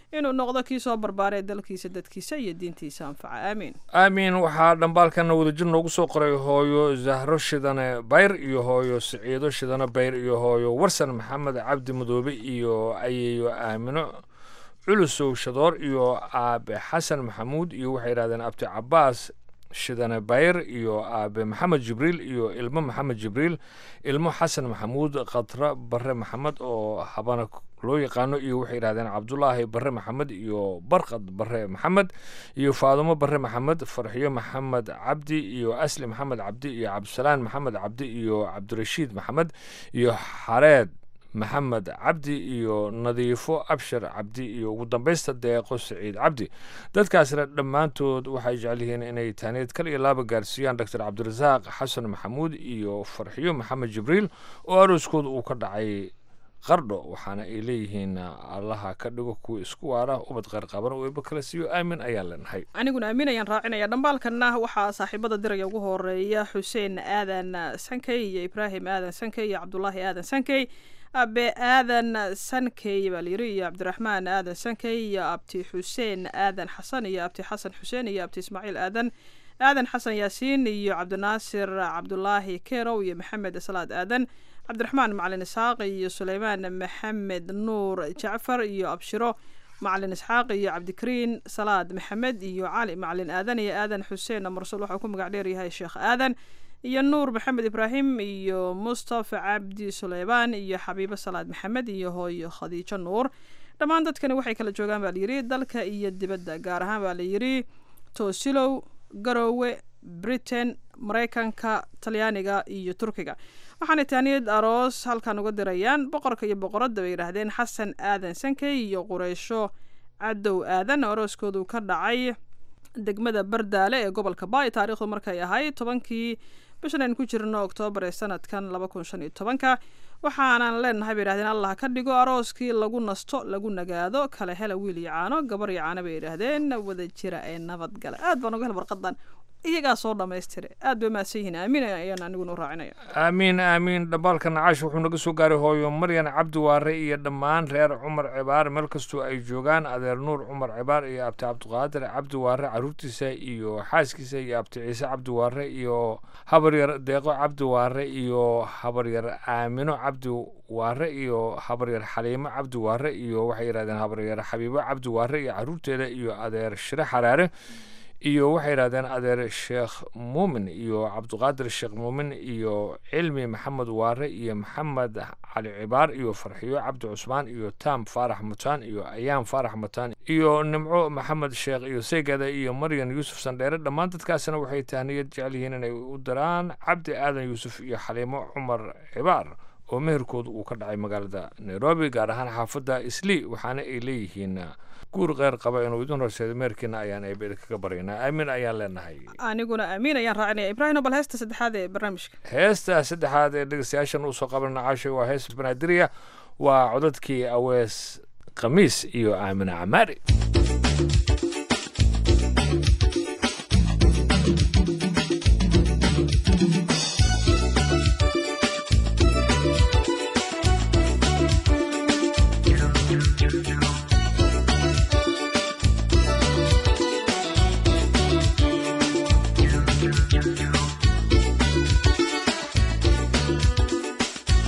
inuu noqdo kii soo barbaaree dalkiisa dadkiisa iyo diintiisa anfaca aamiin aamiin waxaa dhambaalkana wadajir noogu soo qoray hooyo zahro shidane bayr iyo hooyo siciido shidane bayr iyo hooyo warsan maxamed cabdi madoobe iyo ayeeyo aamino culusow shadoor iyo aabe xasan maxamuud iyo waxay yidhahdeen abti cabaas shidane bayr iyo aabe maxamed jibriil iyo ilmo maxamed jibriil ilmo xasan maxamuud khatra bare maxamed oo habana loo yaqaano iyo waxay yidhahdeen cabdulaahi bare maxamed iyo barqad bare maxamed iyo faadumo bare maxamed farxiyo maxamed cabdi iyo asli maxamed cabdi iyo cabdisalaan maxamed cabdi iyo cabdirashiid maxamed iyo xareed maxamed cabdi iyo nadiifo abshir cabdi iyo ugu dambaysta deeqo saciid cabdi dadkaasna dhammaantood waxay jecel yihiin inay taaneed kal iyo laaba gaarsiiyaan doctor cabdirasaaq xasan maxamuud iyo farxiyo maxamed jibriil oo arooskooda uu ka dhacay qardho waxaana ay leeyihiin allaha ka dhigo kuwa isku waara ubad qeyr qaban oo eeba kala siiyo aamin ayaan leenahay aniguna aamin ayaan raacinaya dhambaalkanna waxaa saaxiibada diraya ugu horeeya xuseen aadan sankey iyo ibraahim aadan sankey iyo cabdulaahi aadan sankey abe aadan sankey baa layiri iyo cabdiraxmaan aadan sankey iyo abti xuseen aadan xasan iyo abti xasan xuseen iyo abti ismaaciil aadan aadan xasan yaasiin iyo cabdinaasir cabdulaahi kerow iyo maxamed salaad aadan cabdiraxmaan macalin isxaaq iyo suleymaan maxamed nuur jacfar iyo abshiro macalin isxaaq iyo cabdikariin salaad maxamed iyo cali macalin aadan iyo aadan xuseen mursal waxau ku magac dheeryahay sheekh aadan iyo nuur maxamed ibraahim iyo mustafa cabdi suleymaan iyo xabiibo salaad maxamed iyo hooyo khadiijo nuur dhammaan dadkani waxay kala joogaan baa layidhi dalka iyo dibadda gaar ahaan baa layidhi toosilow garoowe britain maraykanka talyaaniga iyo turkiga waxaana taaniyad aroos halkan uga dirayaan boqorka iyo boqoradda bay yidhaahdeen xasan aadan sankey iyo qureysho cadow aadan arooskoodu ka dhacay degmada bardaale ee gobolka baay taariikhdu markay ahayd tobankii bishan aynu ku jirno oktoobar ee sanadkan laba kun shan iyo tobanka waxaanan leenahay bay yidhahdeen allah ka dhigo arooskii lagu nasto lagu nagaado kala hela wiil iyo caano gabar iyo caano bay yidhaahdeen wada jira ee nabadgala aad baan uga hel warqadan iyagaa soo dhammaystira aad bay mahadsan yihiin aamin ayaan aniguna u raacinaya aamiin aamiin dhambaalka nacaash wuxuu naga soo gaaray hooyo maryan cabdi waare iyo dhammaan reer cumar cibaar meel kastoo ay joogaan adeer nuur cumar cibaar iyo abti cabdiqaadir cabdi waare caruurtiisa iyo xaaskiisa iyo abti ciise cabdi waare iyo habaryar deeqo cabdi waare iyo habaryar aamino cabdi waare iyo habaryar xaliimo cabdi waare iyo waxay yidhahdeen habaryar xabiibo cabdi waare iyo caruurteeda iyo adeer shire xaraare iyo waxay yidhahdeen adeer sheekh muumin iyo cabdiqaadir sheekh muumin iyo cilmi maxamed waare iyo maxamed cali cibaar iyo farxiyo cabdi cusmaan iyo taam faarax mutaan iyo ayaam faarax mutaan iyo nimco maxamed sheekh iyo seygada iyo maryan yuusuf sandheere dhammaan dadkaasna waxay tahniyad jecel yihiin inay u diraan cabdi aadan yuusuf iyo xaliimo cumar cibaar oo meherkooda uu ka dhacay magaalada nairobi gaar ahaan xaafadda islii waxaana ay leeyihiin guur kheyr qaba inuu idin horseedo meherkiina ayaan eebel kaga baryaynaa aamin ayaan leenahay aniguna aamin ayaan raacinaya ibraahim bal heesta saddexaad ee barnaamijka heesta saddexaad ee dhegeystayaashan usoo qabanana caashay waa hees banaadiriya waa codadkii awees khamiis iyo aamina camaari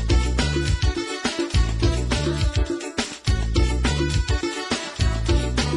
Thank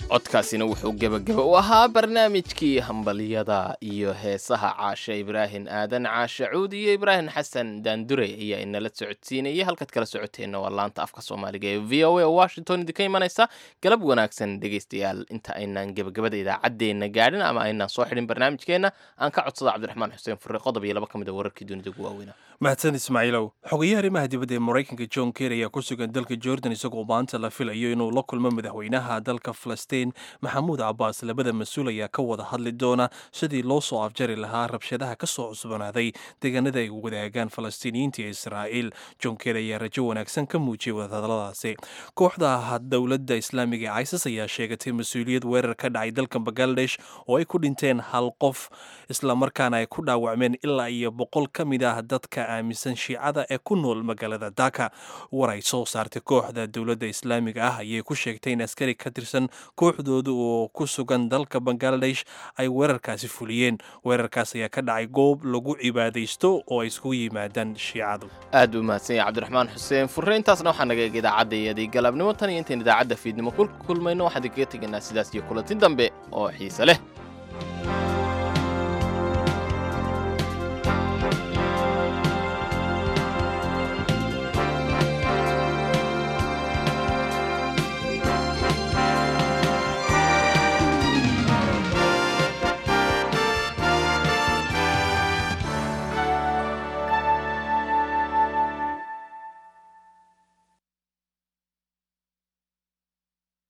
codkaasina wuxuu gebageba u ahaa barnaamijkii hambalyada iyo heesaha caashe ibraahim aadan caashe cuud iyo ibraahim xasan daandure ayaa inala socodsiinayay halkaad kala socoteenna waa laanta afka soomaaliga ee v o a oo washington idinka imanaysa galab wanaagsan dhegaystayaal inta aynaan gebagabada idaacaddeenna gaadhin ama aynaan soo xidhin barnaamijkeenna aan ka codsada cabdiraxmaan xuseen furre qodob iyo laba ka mid a wararkii dunida ugu waaweynaa mahadsan ismaaciilow xogayaha arrimaha dibadda ee maraykanka john ker ayaa ku sugan dalka jordan isagoo maanta la filayo inuu la kulmo madaxweynaha dalka falastiin maxamuud cabaas labada mas-uul ayaa ka wada hadli doona sidii loo soo afjari lahaa rabshadaha ka soo cusbanaaday deegaanada ay wadaagaan falastiiniyiinta ee israa'iil john ker ayaa rajo wanaagsan ka muujiyay wadahadaladaasi kooxda dowladda islaamiga ee isis ayaa sheegatay mas-uuliyad weerar ka dhacay dalka bangaladesh oo ay ku dhinteen hal qof islamarkaana ay ku dhaawacmeen ilaa iyo boqol ka mid ah dadka aaminsan shiicada ee ku nool magaalada daka war ay soo saartay kooxda dowladda islaamiga ah ayay ku sheegtay in askari ka tirsan kooxdooda oo ku sugan dalka bangaladesh ay weerarkaasi fuliyeen weerarkaas ayaa ka dhacay goob lagu cibaadaysto oo ay iskugu yimaadaan shiicadu aad u mahadsan yahay cabdiraxmaan xuseen furre intaasna waxaa naga eeg idaacaddaiyadii galabnimo tan iyo intayn idaacadda fiidnimo ku kulmayno waxaan idinkaga tegaynaa sidaas iyo kulanti dambe oo xiise leh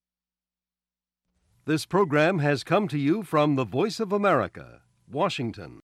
This program has come to you from the Voice of America, Washington.